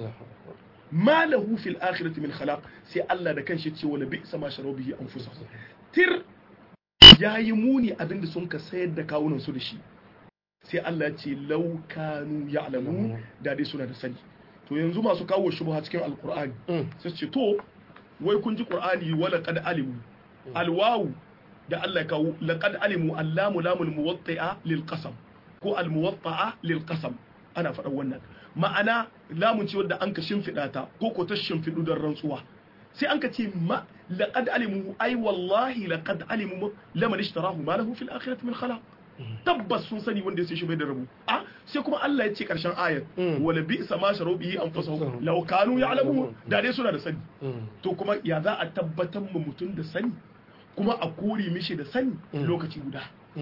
ma lahu fil akhirati min khalaq sai Allah da kanshi ce wala bi sama sharabu bihi anfusa tir yayi muni abinda sun ka sayar da kawunan su da shi sai Allah ya ce law kanu ya'lamu da dai suna da sani to yanzu masu kawo shubha cikin alqur'ani sai ce to wai kun ji qur'ani wala qad alimu alwawu da Allah ya kawo laqad alimu allamu lamul muwatti'a lil qasam ko al muwatta'a lil qasam ana faɗa wannan ma'ana lamun ce wadda an ka shimfiɗa ta ko ko ta shimfiɗu don rantsuwa sai an ka ce ma laqad alimu ai wallahi laqad alimu laman ishtarahu ma lahu fil akhirati min khalaq tabbas sun sani wanda ya sai shi bai da rabu a sai kuma Allah ya ce karshen ayat wala bi sama sharu bihi anfusahum law kanu ya'lamun da dai suna da sani to kuma ya za a tabbatar mu mutum da sani kuma a kore mishi da sani lokaci guda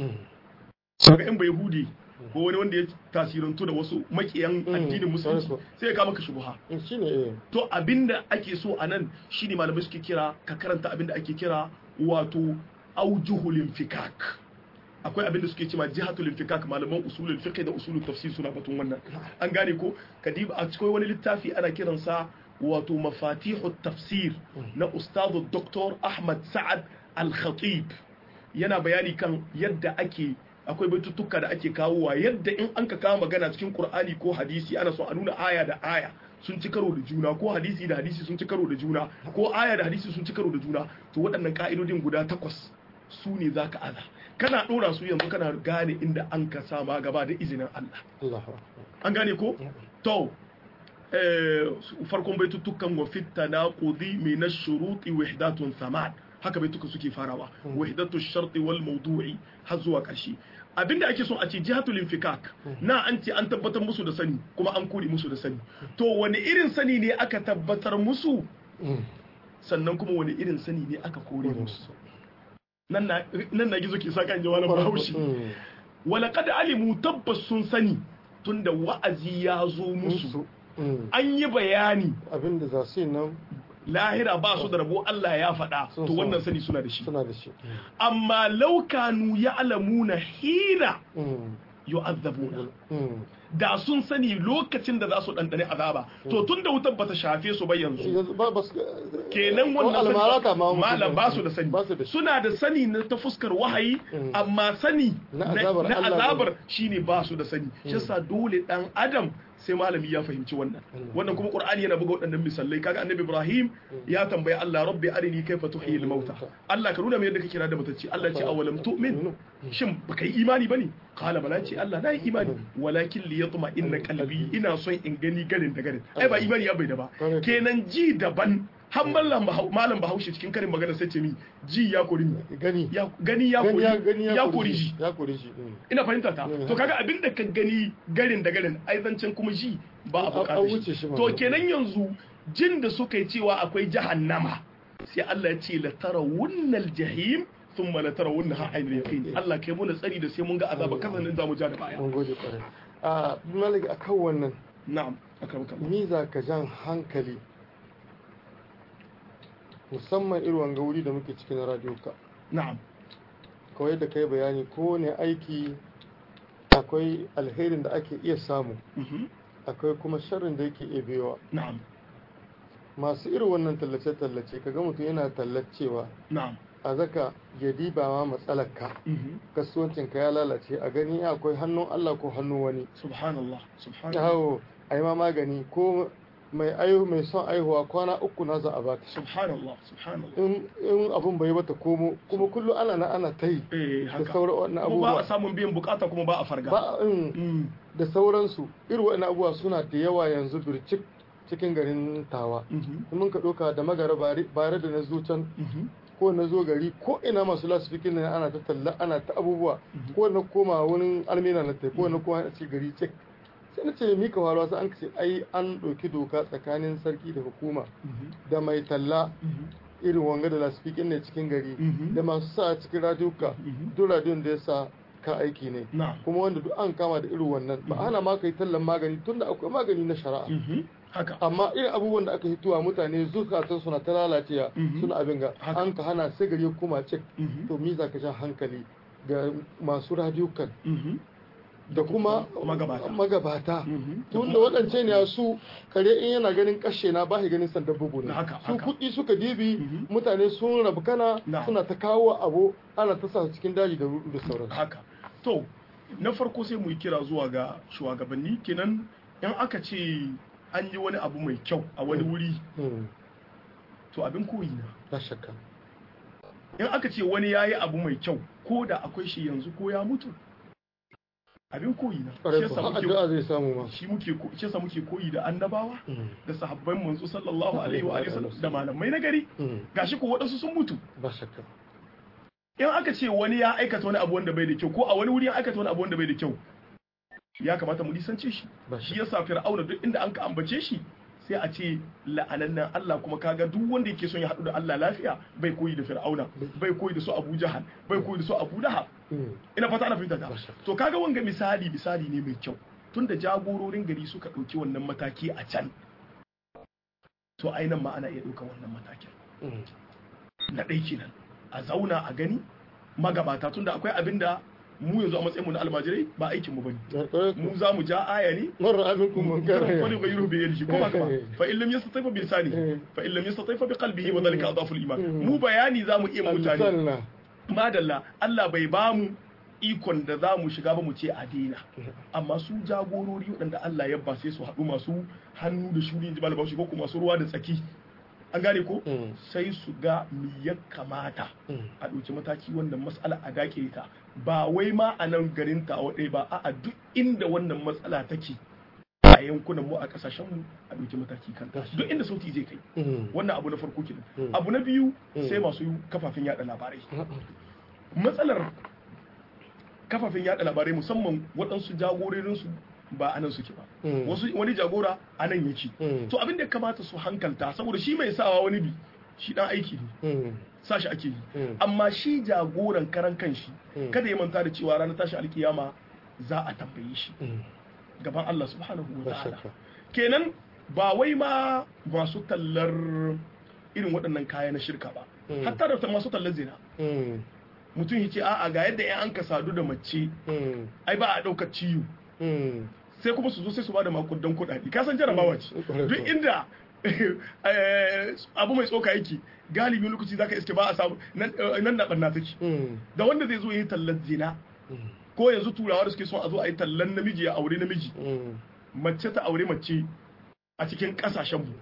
kaga in bai hudi ko wani wanda ya tasirantu da wasu makiyan addinin musulunci sai ya kama ka shubha to abinda ake so a nan shine malamai suke kira ka karanta abinda ake kira wato aujuhul infikak akwai abinda suke cewa jihatul infikak malaman usulul fiqh da usulul tafsir suna batun wannan an gane ko kadiba a cikin wani littafi ana kiransa wato mafatihut tafsir na ustadu dr ahmad sa'ad al-khatib yana bayani kan yadda ake akwai baitutuka da ake kawowa yadda in an ka kawo magana cikin qur'ani ko hadisi ana so a nuna aya da aya sun ci karo da juna ko hadisi da hadisi sun ci karo da juna ko aya da hadisi sun ci karo da juna to waɗannan ka'idodin guda takwas su ne za ka aza kana ɗora su yanzu kana gane inda an ka sama gaba da izinin Allah an gane ko to farkon baitutukan wa fitta na qudi min ash-shuruti wahdatun samad haka baituka suke farawa wahdatu ash-sharti wal mawdu'i har zuwa ƙarshe abinda ake so a ce jihatul infikak na an ce an tabbatar musu da sani kuma an kore musu da sani to wani irin sani ne aka tabbatar musu sannan kuma wani irin sani ne aka kore musu nan na gizo ke sa kan jawalan bahaushe walaqad alimu tabbas sun sani tunda wa'azi ya zo musu an yi bayani
abinda za su yi nan
lahira ba su da rabo Allah ya faɗa
Sun
to
san.
wannan sani suna da shi
suna da shi
amma laukanu ya alamuna hina yu'azzabuna
Mm.
da sun sani lokacin da za su ɗanɗane azaba to tun da wutar bata shafe su ba yanzu
yanzu ba ba su
kenan
ko
wannan
almarata ma
sani- malam ba su da sani
ba su da shi
suna da sani na ta fuskar wahayi
Mm.
amma sani
Na
na
azabar
na
Allah
azabar shine ba su da sani shi yasa dole dan adam sai malami ya fahimci wannan
Mm.
wannan kuma qur'ani yana buga waɗannan misalai kaga annabi ibrahim ya tambayi Allah rabbi arini kaifa tuhyi al-mauta Allah ka nuna mai yadda kake kira da matacce Allah ya ce awalam tu'min shin baka yi imani bane qala bala ce Allah na yi imani walakin li yatma inna qalbi ina son in gani garin da garin ai ba imani ya bai da ba
Correct.
kenan ji daban har mallam Bahau- malam bahaushe cikin karin magana sai ce mi ji ya kori ni
gani
ya gani ya
gani
kori
ya gani
ya kori ji
ya kori shi mm.
ina fahimta ta
Mm.
to kaga abin da ka gani garin da garin ai zancen kuma ji ba a
An- an
bukatar
wuce
shi
shi ma.
to kenan yanzu jin da suka yi cewa akwai jahannama sai Allah ya ce la tarawunnal jahim thumma la tarawunnaha aynal yaqin Allah kai mu tsari da sai mun ga azaba kasan za mu ja da baya
mun gode kwarai a malik akan wannan
na'am akramaka
ni za ka jan hankali musamman irin wanga wuri da muke cikin radio ka
na'am
kawai da kai bayani kowane aiki akwai alherin da ake iya samu
mhm,
akwai kuma sharrin da yake iya biyowa
na'am
masu irin wannan tallace-tallace kaga mutum yana tallacewa
na'am
a zaka ya diba ma matsalarka
mhm.
kasuwancinka ya lalace a gani akwai hannun Allah ko hannun wani
subhanallah subhanallah
yawo a yi ma magani ko mai aihu mai son aihuwa kwana uku na za a baka
subhanallah subhanallah
in in abun bai bata komo kuma kullum ana na ana ta yi
eh
da
haka
sauran wannan
kuma ba a
abubuwa
samun biyan bukata kuma ba a farga
ba in
Mm,
da sauransu irin wannan abubuwa suna da yawa yanzu bircik cikin garin tawa
mhm,
in mun ka ɗauka da magara bare bare da na zo can
mhm,
ko na zo gari ko ina masu lasifikin ne ana ta talla ana ta abubuwa
Mhm.
ko na koma wani almina na tai ko na koma a cikin gari cik sai na ce mika faruwa sai an ce ai an ɗauki doka tsakanin sarki da hukuma
mhm,
da mai talla
mhm,
irin wanga da lasifikin ne cikin gari
Mhm.
da masu sa cikin radiyuka
Mhm.
duk radiyon da ya sa ka aiki ne
na'am
kuma wanda duk an kama da irin wannan ba ana ma kai tallan magani tunda akwai magani na shari'a
mhm, haka
amma irin abubuwan da aka hituwa mutane zukatan suna ta lalacewa
Mhm.
suna abin ga
Haka.
an ka hana sai gari ya koma cik
Mhm.
to mi za ka sha hankali ga masu radiyukan
mhm,
da kuma
magabata.
magabata
mhm.
tun da waɗance ne su kare in yana ganin kashe na ba shi ganin sandan bugu ne
Haka,
su
haka.
kuɗi suka dibi
Mhm.
mutane sun rabu kana
Na.
suna ta kawo abu ana ta sa su cikin daji da rudu da sauransu
haka to na farko sai mu yi kira zuwa ga shugabanni kenan in aka ce an yi wani abu mai kyau a wani wuri
Hmm,
to abin koyi na
na shakka
in aka ce wani ya yi abu mai kyau ko da akwai shi yanzu ko ya mutu abin koyi na shi
ƙwarai
yasa
ko har
muke
addu'a zai samu ma
shi muke ko- shi yasa muke koyi da annabawa
Hmm,
da sahabban manzo sallallahu alaihi wa alihi wasallam da malamai na gari
hmm,
gashi ko waɗansu sun mutu
ba shakka
in aka ce wani ya aikata wani abu wanda bai da kyau ko a wani wuri ya aikata wani abu wanda bai da kyau ya kamata mu nisance shi
ba
shi yasa fir'auna duk inda an ka ambace shi sai a ce la'anannan Allah kuma kaga duk wanda yake son ya haɗu da Allah lafiya bai koyi da fir'auna bai koyi da su Abu Jahal bai koyi da su Abu Lahab
Hmm,
ina fata ana fahimta ta
Masha.
to kaga wanga misali misali ne mai kyau tunda jagororin gari suka ɗauki wannan mataki a can to ainihin ma ana iya ɗaukar wannan matakin
hmm,
na ɗai kenan a zauna a gani magabata tunda akwai abin da mu yanzu a matsayinmu na almajirai ba aikin mu bane
na ƙwarai ko
mu za mu ja aya ne
marar abinku mun
wani
kare
bai rube yin shi ko ba ka ba fa illam yastatifa bi lisani fa illam yastatifa bi qalbihi wa dhalika adhafu al-iman mu bayani za mu iya mutane
Alsanna.
madalla Allah bai ba mu ikon da za mu shiga ba mu ce a daina amma su jagorori waɗanda Allah ya ba sai su haɗu masu hannu da shuri jibal bauchi ko kuma masu ruwa da tsaki an gane ko
Hmm,
sai su ga me ya kamata
hmm,
a ɗauki mataki wannan matsala a dake ta ba wai ma a nan garin ta waɗai ba a duk inda wannan matsala take a yankunan mu a ƙasashen mu a ɗauki mataki kan duk inda sauti zai kai
hmm,
wannan abu na farko kenan
Mm.
abu na biyu
Mm.
sai masu kafafen yada labarai
hmm,
matsalar kafafen yada labarai musamman waɗansu jagororinsu ba a nan suke ba
Mm.
wasu wani jagora a nan yake
Mm.
to abin da ya kamata su hankalta saboda shi mai sawa wani bi shi dan aiki ne
hmm,
sa shi ake yi
Mm.
amma shi jagoran karan kanshi
Mm.
kada ya manta da cewa ranar tashi alkiyama za a tambaye shi
hmm,
gaban Allah subhanahu wa
ba
ta'ala
shakka
kenan ba wai ma masu tallar irin waɗannan kaya na shirka ba
Mm.
hatta da masu tallar zina
Hmm,
mutum ya ce a'a ga yadda yan an ka sadu da mace
Mm.
ai ba a ɗaukar ciwo
Mm.
sai kuma su zo sai su bada makudan kuɗaɗe ka san jarabawa ce
Mm.
duk inda eh, abu mai tsoka yake galibi lokaci zaka iske ba a samu nan eh, nan na barna take
Mm.
da wanda zai zo yi tallar zina
Mm.
ko yanzu turawa da suke son a zo a yi tallan namiji ya aure namiji
Mm.
mace ta aure mace a cikin kasashen mu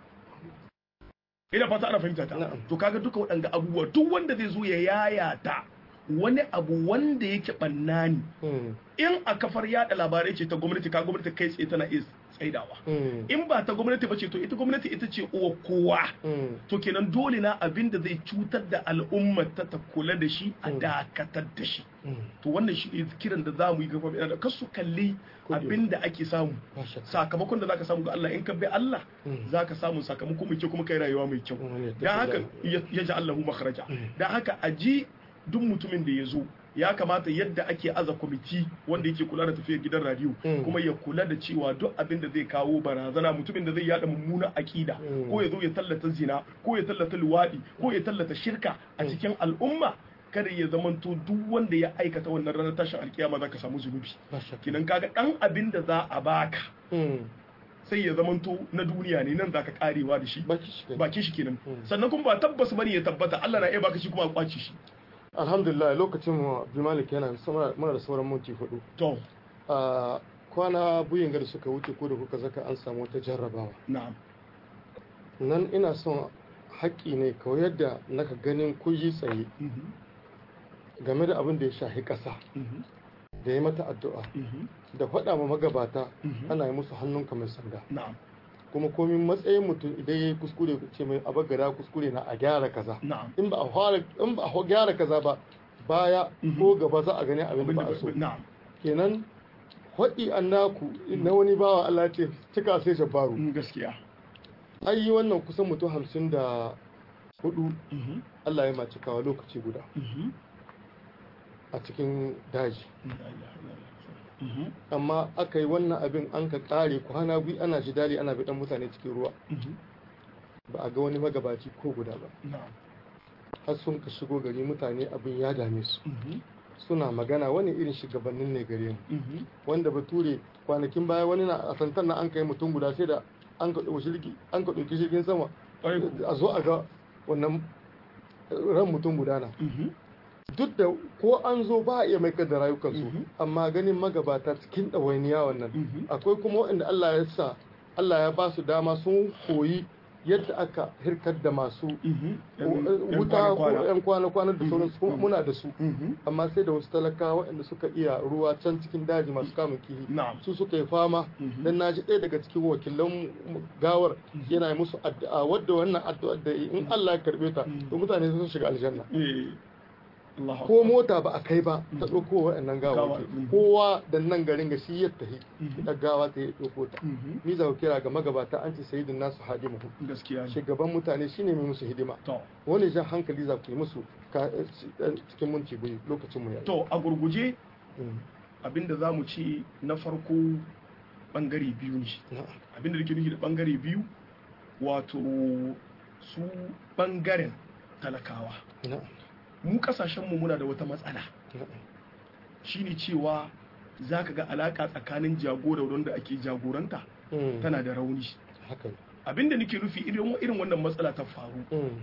ina fata ana fahimta ta
Na'am.
to kaga duka waɗanga abubuwa duk wanda zai zo ya yayata wani abu wanda yake ɓanna ne
Mm.
in a kafar yada labarai ce ta gwamnati ka gwamnati kai tsaye tana iya tsaidawa
Mm.
in ba ta gwamnati ba ce to ita gwamnati ita ce uwa kowa
Mm.
to kenan dole na abin da zai cutar da al'ummar ta ta kula da shi a
Mm.
dakatar da shi
Mm.
to wannan shi ne kiran da za mu yi gaba da kar su kalli
Kudi.
abin da ake samu
Ba shakka.
sakamakon da zaka samu ga Allah in ka bi Allah
Mm.
zaka samu sakamako mai kyau kuma kai rayuwa mai kyau
Mm, ne,
dan haka
tafi
ya ya ji Allahu makhraja
Mm.
dan haka a ji duk mutumin da ya zo ya kamata yadda ake aza kwamiti wanda yake kula da tafiyar gidan radio
Mm.
kuma ya kula da cewa duk abin da zai kawo barazana mutumin da zai yada mummuna akida
Mm.
ko ya zo ya tallata zina ko ya tallata luwadi ko ya tallata shirka a
Mm.
cikin al'umma kada ya zamanto duk wanda ya aikata wannan ranar tashin alkiyama zaka samu zunubi
Ba shakka.
kinan kaga dan abin da za a baka
Mm.
sai ya zamanto na duniya ne nan zaka karewa da shi
Baki shi kenan.
bakin shi kenan
Mm.
sannan kuma ba tabbas bane ya tabbata Allah na iya baka shi kuma a kwace shi
alhamdulillah lokacin mu Abdulmalik yana sama- muna da sauran minti hudu
to
a kwana buyin da suka wuce ko da kuka zaka an samu wata jarrabawa
na'am
nan ina son haƙƙi ne kawai yadda naka ganin kuyi tsaye
Mhm,
game da abin da ya shahi ƙasa
mhm,
da ya mata addu'a
mhm,
da faɗa ma magabata
mhm.
ana yi musu hannunka mai sanda
na'am
kuma komin matsayin mutum idan ya yi kuskure ce mai abagara kuskure na a gyara kaza
na'am
in ba a fara in ba a gyara kaza ba baya
Mhm.
ko gaba za a gani abin da
abin
ba
da
a so
na'am
kenan faɗi an naku na wani bawa Allah ya ce cika sai jabaru
Mm, gaskiya
an yi wannan kusan mutum hamsin da hudu
Mhm,
Allah ya mace kawa lokaci guda
mhm.
a cikin daji
La ilaha illallah. Mhm,
amma aka yi wannan abin an ka kare kwana biyu ana jidali ana bidan mutane cikin ruwa
mhm.
ba a ga wani magabaci ko guda ba
na'am
har sun ka shigo gari mutane abin ya dame su
Mhm,
suna magana wani irin shugabannin ne gare mu
mhm.
wanda bature kwanakin baya wani na a santan na an kai mutum guda sai da an ka ɗauki jirgi an ka ɗauki jirgin sama
Ƙwarai ko.
a zo a ga wannan ran mutum guda na
Mhm,
duk da ko an zo ba a iya mai da rayukansu
Mhm.
amma ganin magabata cikin ɗawainiya wannan
mhm.
akwai kuma waɗanda Allah ya sa Allah ya ba su dama sun koyi yadda aka hirkar da masu
Mhm. Yan- yan
wuta ko
kwana-kwana.
'yan kwana-kwana da sauransu kuma
Mhm.
muna da su
Mhm.
amma sai da wasu talakawa waɗanda suka iya ruwa can cikin daji masu kamun kihi
na'am
su suka yi fama
Mhm.
dan na ji ɗaya daga cikin wakilan gawar
Mhm.
yana yi musu addu'a wadda wannan addu'a da yi in Allah ya karbe ta
Mhm.
to mutane sun shiga aljanna
Eh, Allahu
ko
Akbar.
mota ba a kai ba ta
Mhm.
ɗauko waɗannan
Gawa,
gawaki
mhm.
kowa da nan garin ga shi ya tafi
Mhm.
da gawa ta yi ɗauko ta
Mhm.
ni za ku kira ga magabata an ce sayidin nasu hadimu
gaskiya ne
shugaban mutane shine mai musu hidima
to
wani jan hankali za ku yi musu ka- cikin minti biyu lokacin mu ya
to a gurguje abinda za mu ci na farko bangare biyu ne abinda da ke nufi da bangare biyu wato su bangaren talakawa mu kasashenmu muna da wata matsala shine cewa za ka ga alaka tsakanin jagora wanda ake jagoranta tana da rauni
haka
abinda nake nufi irin irin wannan matsala ta faru
Mm.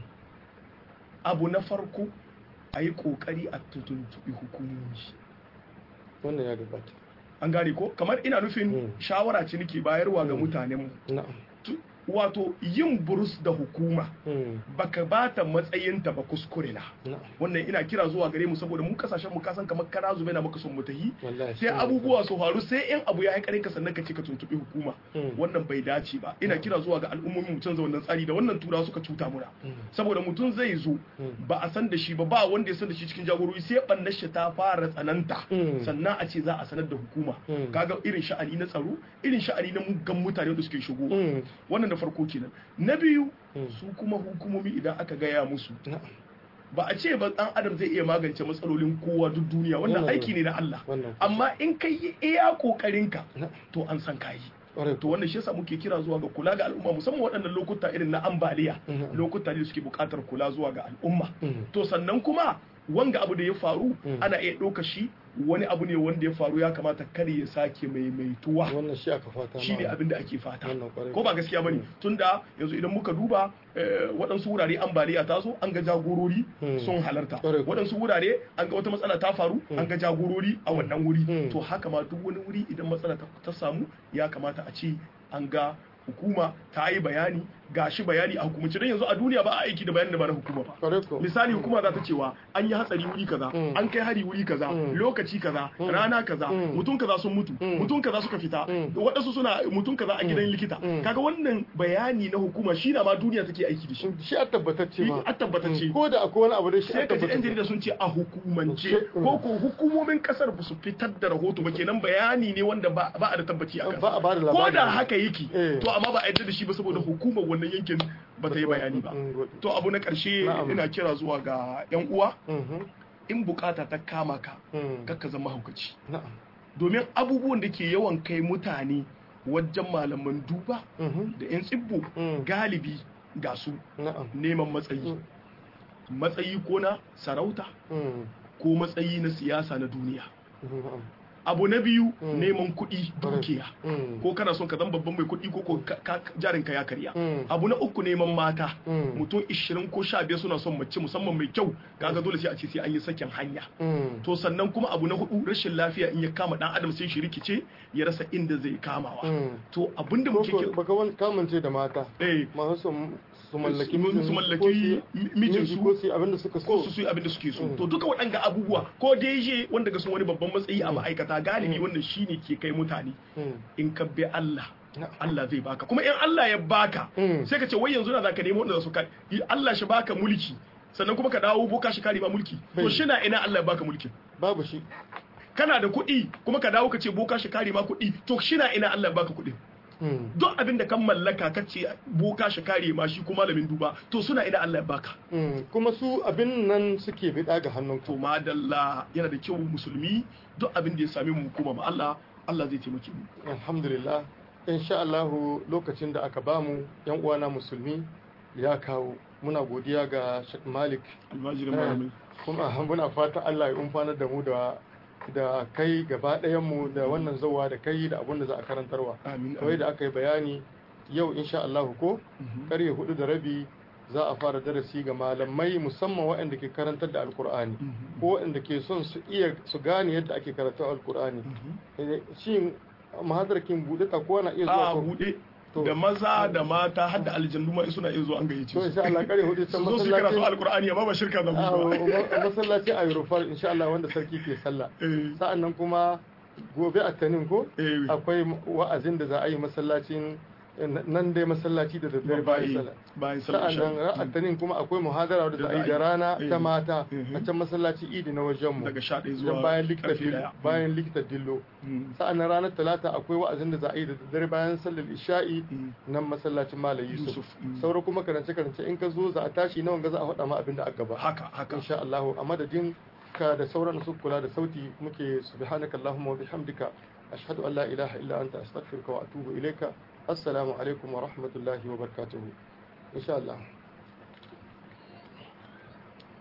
abu na farko a yi kokari a tuntuɓi hukumomi
wannan ya gabata
an gane ko kamar ina nufin
Mm.
shawara ce nake bayarwa ga
Mm.
mutanenmu
na'am
Tu- wato yin burus da hukuma
Mm.
baka bata matsayinta ba kuskure na
na'am
wannan ina kira zuwa gare mu saboda mu kasashen mu kasan kamar kara zube na maka son mu tahi
wallahi
sai abubuwa su faru sai in abu ya haƙarin ka sannan ka ce ka tuntuɓi hukuma
Mm.
wannan bai dace ba ina kira zuwa ga al'ummomin mu canza wannan tsari da wannan tura suka cuta muna
Mm.
saboda mutum zai zo
Mm.
ba a san da shi ba ba wanda ya san da shi cikin jagorori sai ɓannar shi ta fara tsananta
Mm.
sannan a ce za a sanar da hukuma
Mm.
kaga irin sha'ani na tsaro irin sha'ani na muggan mutane da suke shigo
Mm.
wannan da farko kenan na biyu
Mm.
su kuma hukumomi idan aka gaya musu
na'am
ba a ce ba dan adam zai iya magance matsalolin kowa duk duniya wannan
Wannan-
aiki ne na Allah
wannan
amma in kai yi iya kokarinka
na'am
to an san kayi
ƙwarai
to wannan shi yasa muke kira zuwa ga kula ga al'umma musamman waɗannan lokuta irin na ambaliya
Mhm.
lokuta ne da suke buƙatar kula zuwa ga al'umma
Mm.
to sannan kuma wanga abu da ya faru
Mm.
ana iya ɗauka shi wani abu ne wanda ya faru ya kamata kar ya sake maimaituwa
wannan shi aka fata
shi ne
ma.
abin da ake fata
Wannan kwarai.
ko ba gaskiya bane tunda yanzu idan muka duba eh, waɗansu wurare ambaliya ta zo an ga jagorori
Hmm.
sun halarta
Kwarai ko.
waɗansu wurare an ga wata matsala ta faru an ga jagorori a wannan wuri
Hmm.
to haka ma duk wani wuri idan matsala ta ta samu ya kamata a ce an ga hukuma ta yi bayani ga shi bayani a hukumance don yanzu a duniya ba a aiki da bayanin da ba na hukuma ba
Kwarai ko.
misali hukuma za ta cewa an yi hatsari wuri kaza
Mm.
an kai hari wuri kaza
Mm.
lokaci kaza
Mm.
rana kaza
Mm.
mutum kaza sun mutu
Mm.
mutum kaza suka fita
Mm.
waɗansu suna mutum kaza a gidan likita
Mm.
kaga wannan bayani na hukuma shi na ma duniya take aiki da shi
shi a tabbatacce ma
a tabbatacce
ko da akwai wani abu da shi
sai
a
ka ji yan
tabbatacce
jarida sun ce a hukumance
Mm.
ko ko hukumomin kasar ba su fitar da rahoto ba kenan bayani ne wanda ba ba a da tabbaci a
ba a ba da
ko
labari
da haka yake
Eh.
to amma ba a yarda da shi ba saboda hukumar wannan yankin ba ta yi bayani ba
Mm, good.
to abu na ƙarshe
Na'am.
ina kira zuwa ga 'yan uwa
Mhm.
in bukata ta kama ka
Mm.
kakka zama haukaci
Na'am.
domin abubuwan da ke yawan kai mutane wajen malaman duba
Mhm.
da 'yan tsibbo
Mm.
galibi ga su
Na'am.
neman matsayi
Mm.
matsayi ko na sarauta
Mm.
ko matsayi na siyasa na duniya
Na'am.
abu na biyu
Mm.
neman kuɗi dukiya
Mm.
ko kana son ka zama babban mai kuɗi ko ko ka- ka- jarinka ya karya
Mm.
abu na uku neman mata
Mm.
mutum 20 ko 15 suna son mace musamman mai kyau kaga dole sai a ce sai an yi sakin hanya
Mm.
to sannan kuma abu na hudu rashin lafiya in ya kama dan adam sai shi rikice ya rasa inda zai kamawa
Mm.
to abinda
Ko
muke
ko
kira
baka wani kamance da mata
eh
masu su su mallaki
Su-
mijin
su mallaki
ko su-
mi- mijinsu.
ko su yi abin da suka
ko
so
su su yi abin da suke so
Mm.
to duka waɗanga abubuwa ko deje wanda ga sun wani babban matsayi a ma'aikata galibi
Mm.
wannan shine ke kai mutane
Mm.
in ka bi Allah
Na'am.
Allah zai baka kuma in Allah ya baka
Mm.
sai ka ce wai yanzu na zaka nemo wanda za su kai Allah shi baka mulki sannan kuma ka dawo boka shi kare ba mulki to
Bai.
shi na ina Allah ya baka mulkin
babu shi
kana da kuɗi kuma ka dawo ka ce boka shi kare ma kuɗi to shi na ina Allah ya baka kuɗin
Mm.
duk abin da kan mallaka ka ce boka shi kare ma shi ko malamin duba to suna ina Allah ya baka
Mm. kuma su abin nan suke bida ga hannun
to
ku
madalla yana da kyau musulmi duk abin da ya same mu koma ma Allah Allah zai taimake mu
alhamdulillah insha Allah lokacin da aka bamu yan uwana musulmi ya kawo muna godiya ga Sheikh Malik
almajirin
Eh,
malamin
kuma muna fatan Allah ya umfanar da mu da da kai gaba ɗayan mu da wannan zawa da kai da abin da za a karantarwa
amin
kawai da aka yi bayani yau insha Allah ko
Mhm.
karye hudu da rabi za a fara darasi ga malamai musamman waɗanda ke karantar da alkur'ani
Mhm.
ko waɗanda ke son su iya su gane yadda ake karatu alkur'ani
Mhm.
Eh, shin mahadarkin buɗe ta ko na iya
a
zuwa ko
buɗe
To.
da maza da mata har da aljannu ma in suna iya zuwa an gayyace
to
su
insha Allah kare hudu
su
can
zo su yi karatu
masallacin
alkur'ani amma ba shirka da
a
mu ba
ma- masallacin ayrofar insha Allah wanda sarki ke sallah
Eh,
sa'an nan kuma gobe a tanin ko
eh,
akwai wa'azin da za a yi masallacin nan dai masallaci da daddare bayan sallah
bayan sallah
sa'an nan
isha.
ra'atanin kuma akwai muhadara da za a yi da rana
Eh.
ta mata
Mhm.
a can masallaci idi na wajenmu
daga sha ɗaya
don
zuwa
bayan likita
karfe
dillo
ɗaya.
bayan likita dillo
Mm.
sa'an nan ranar talata akwai wa'azin da za a yi da daddare bayan sallar isha'i
Mm.
nan masallacin malam yusuf
Yusuf, mm.
sauran kuma karance karance in ka zo za a tashi nawan ga za a faɗa ma abin da aka gaba
haka haka
insha Allah a madadin ka da sauran su kula da sauti muke subhanaka allahumma wa bihamdika ashhadu an la ilaha illa anta astaghfiruka wa atubu ilayka assalamu alaikum wa rahmatullahi wa barakatuh insha Allah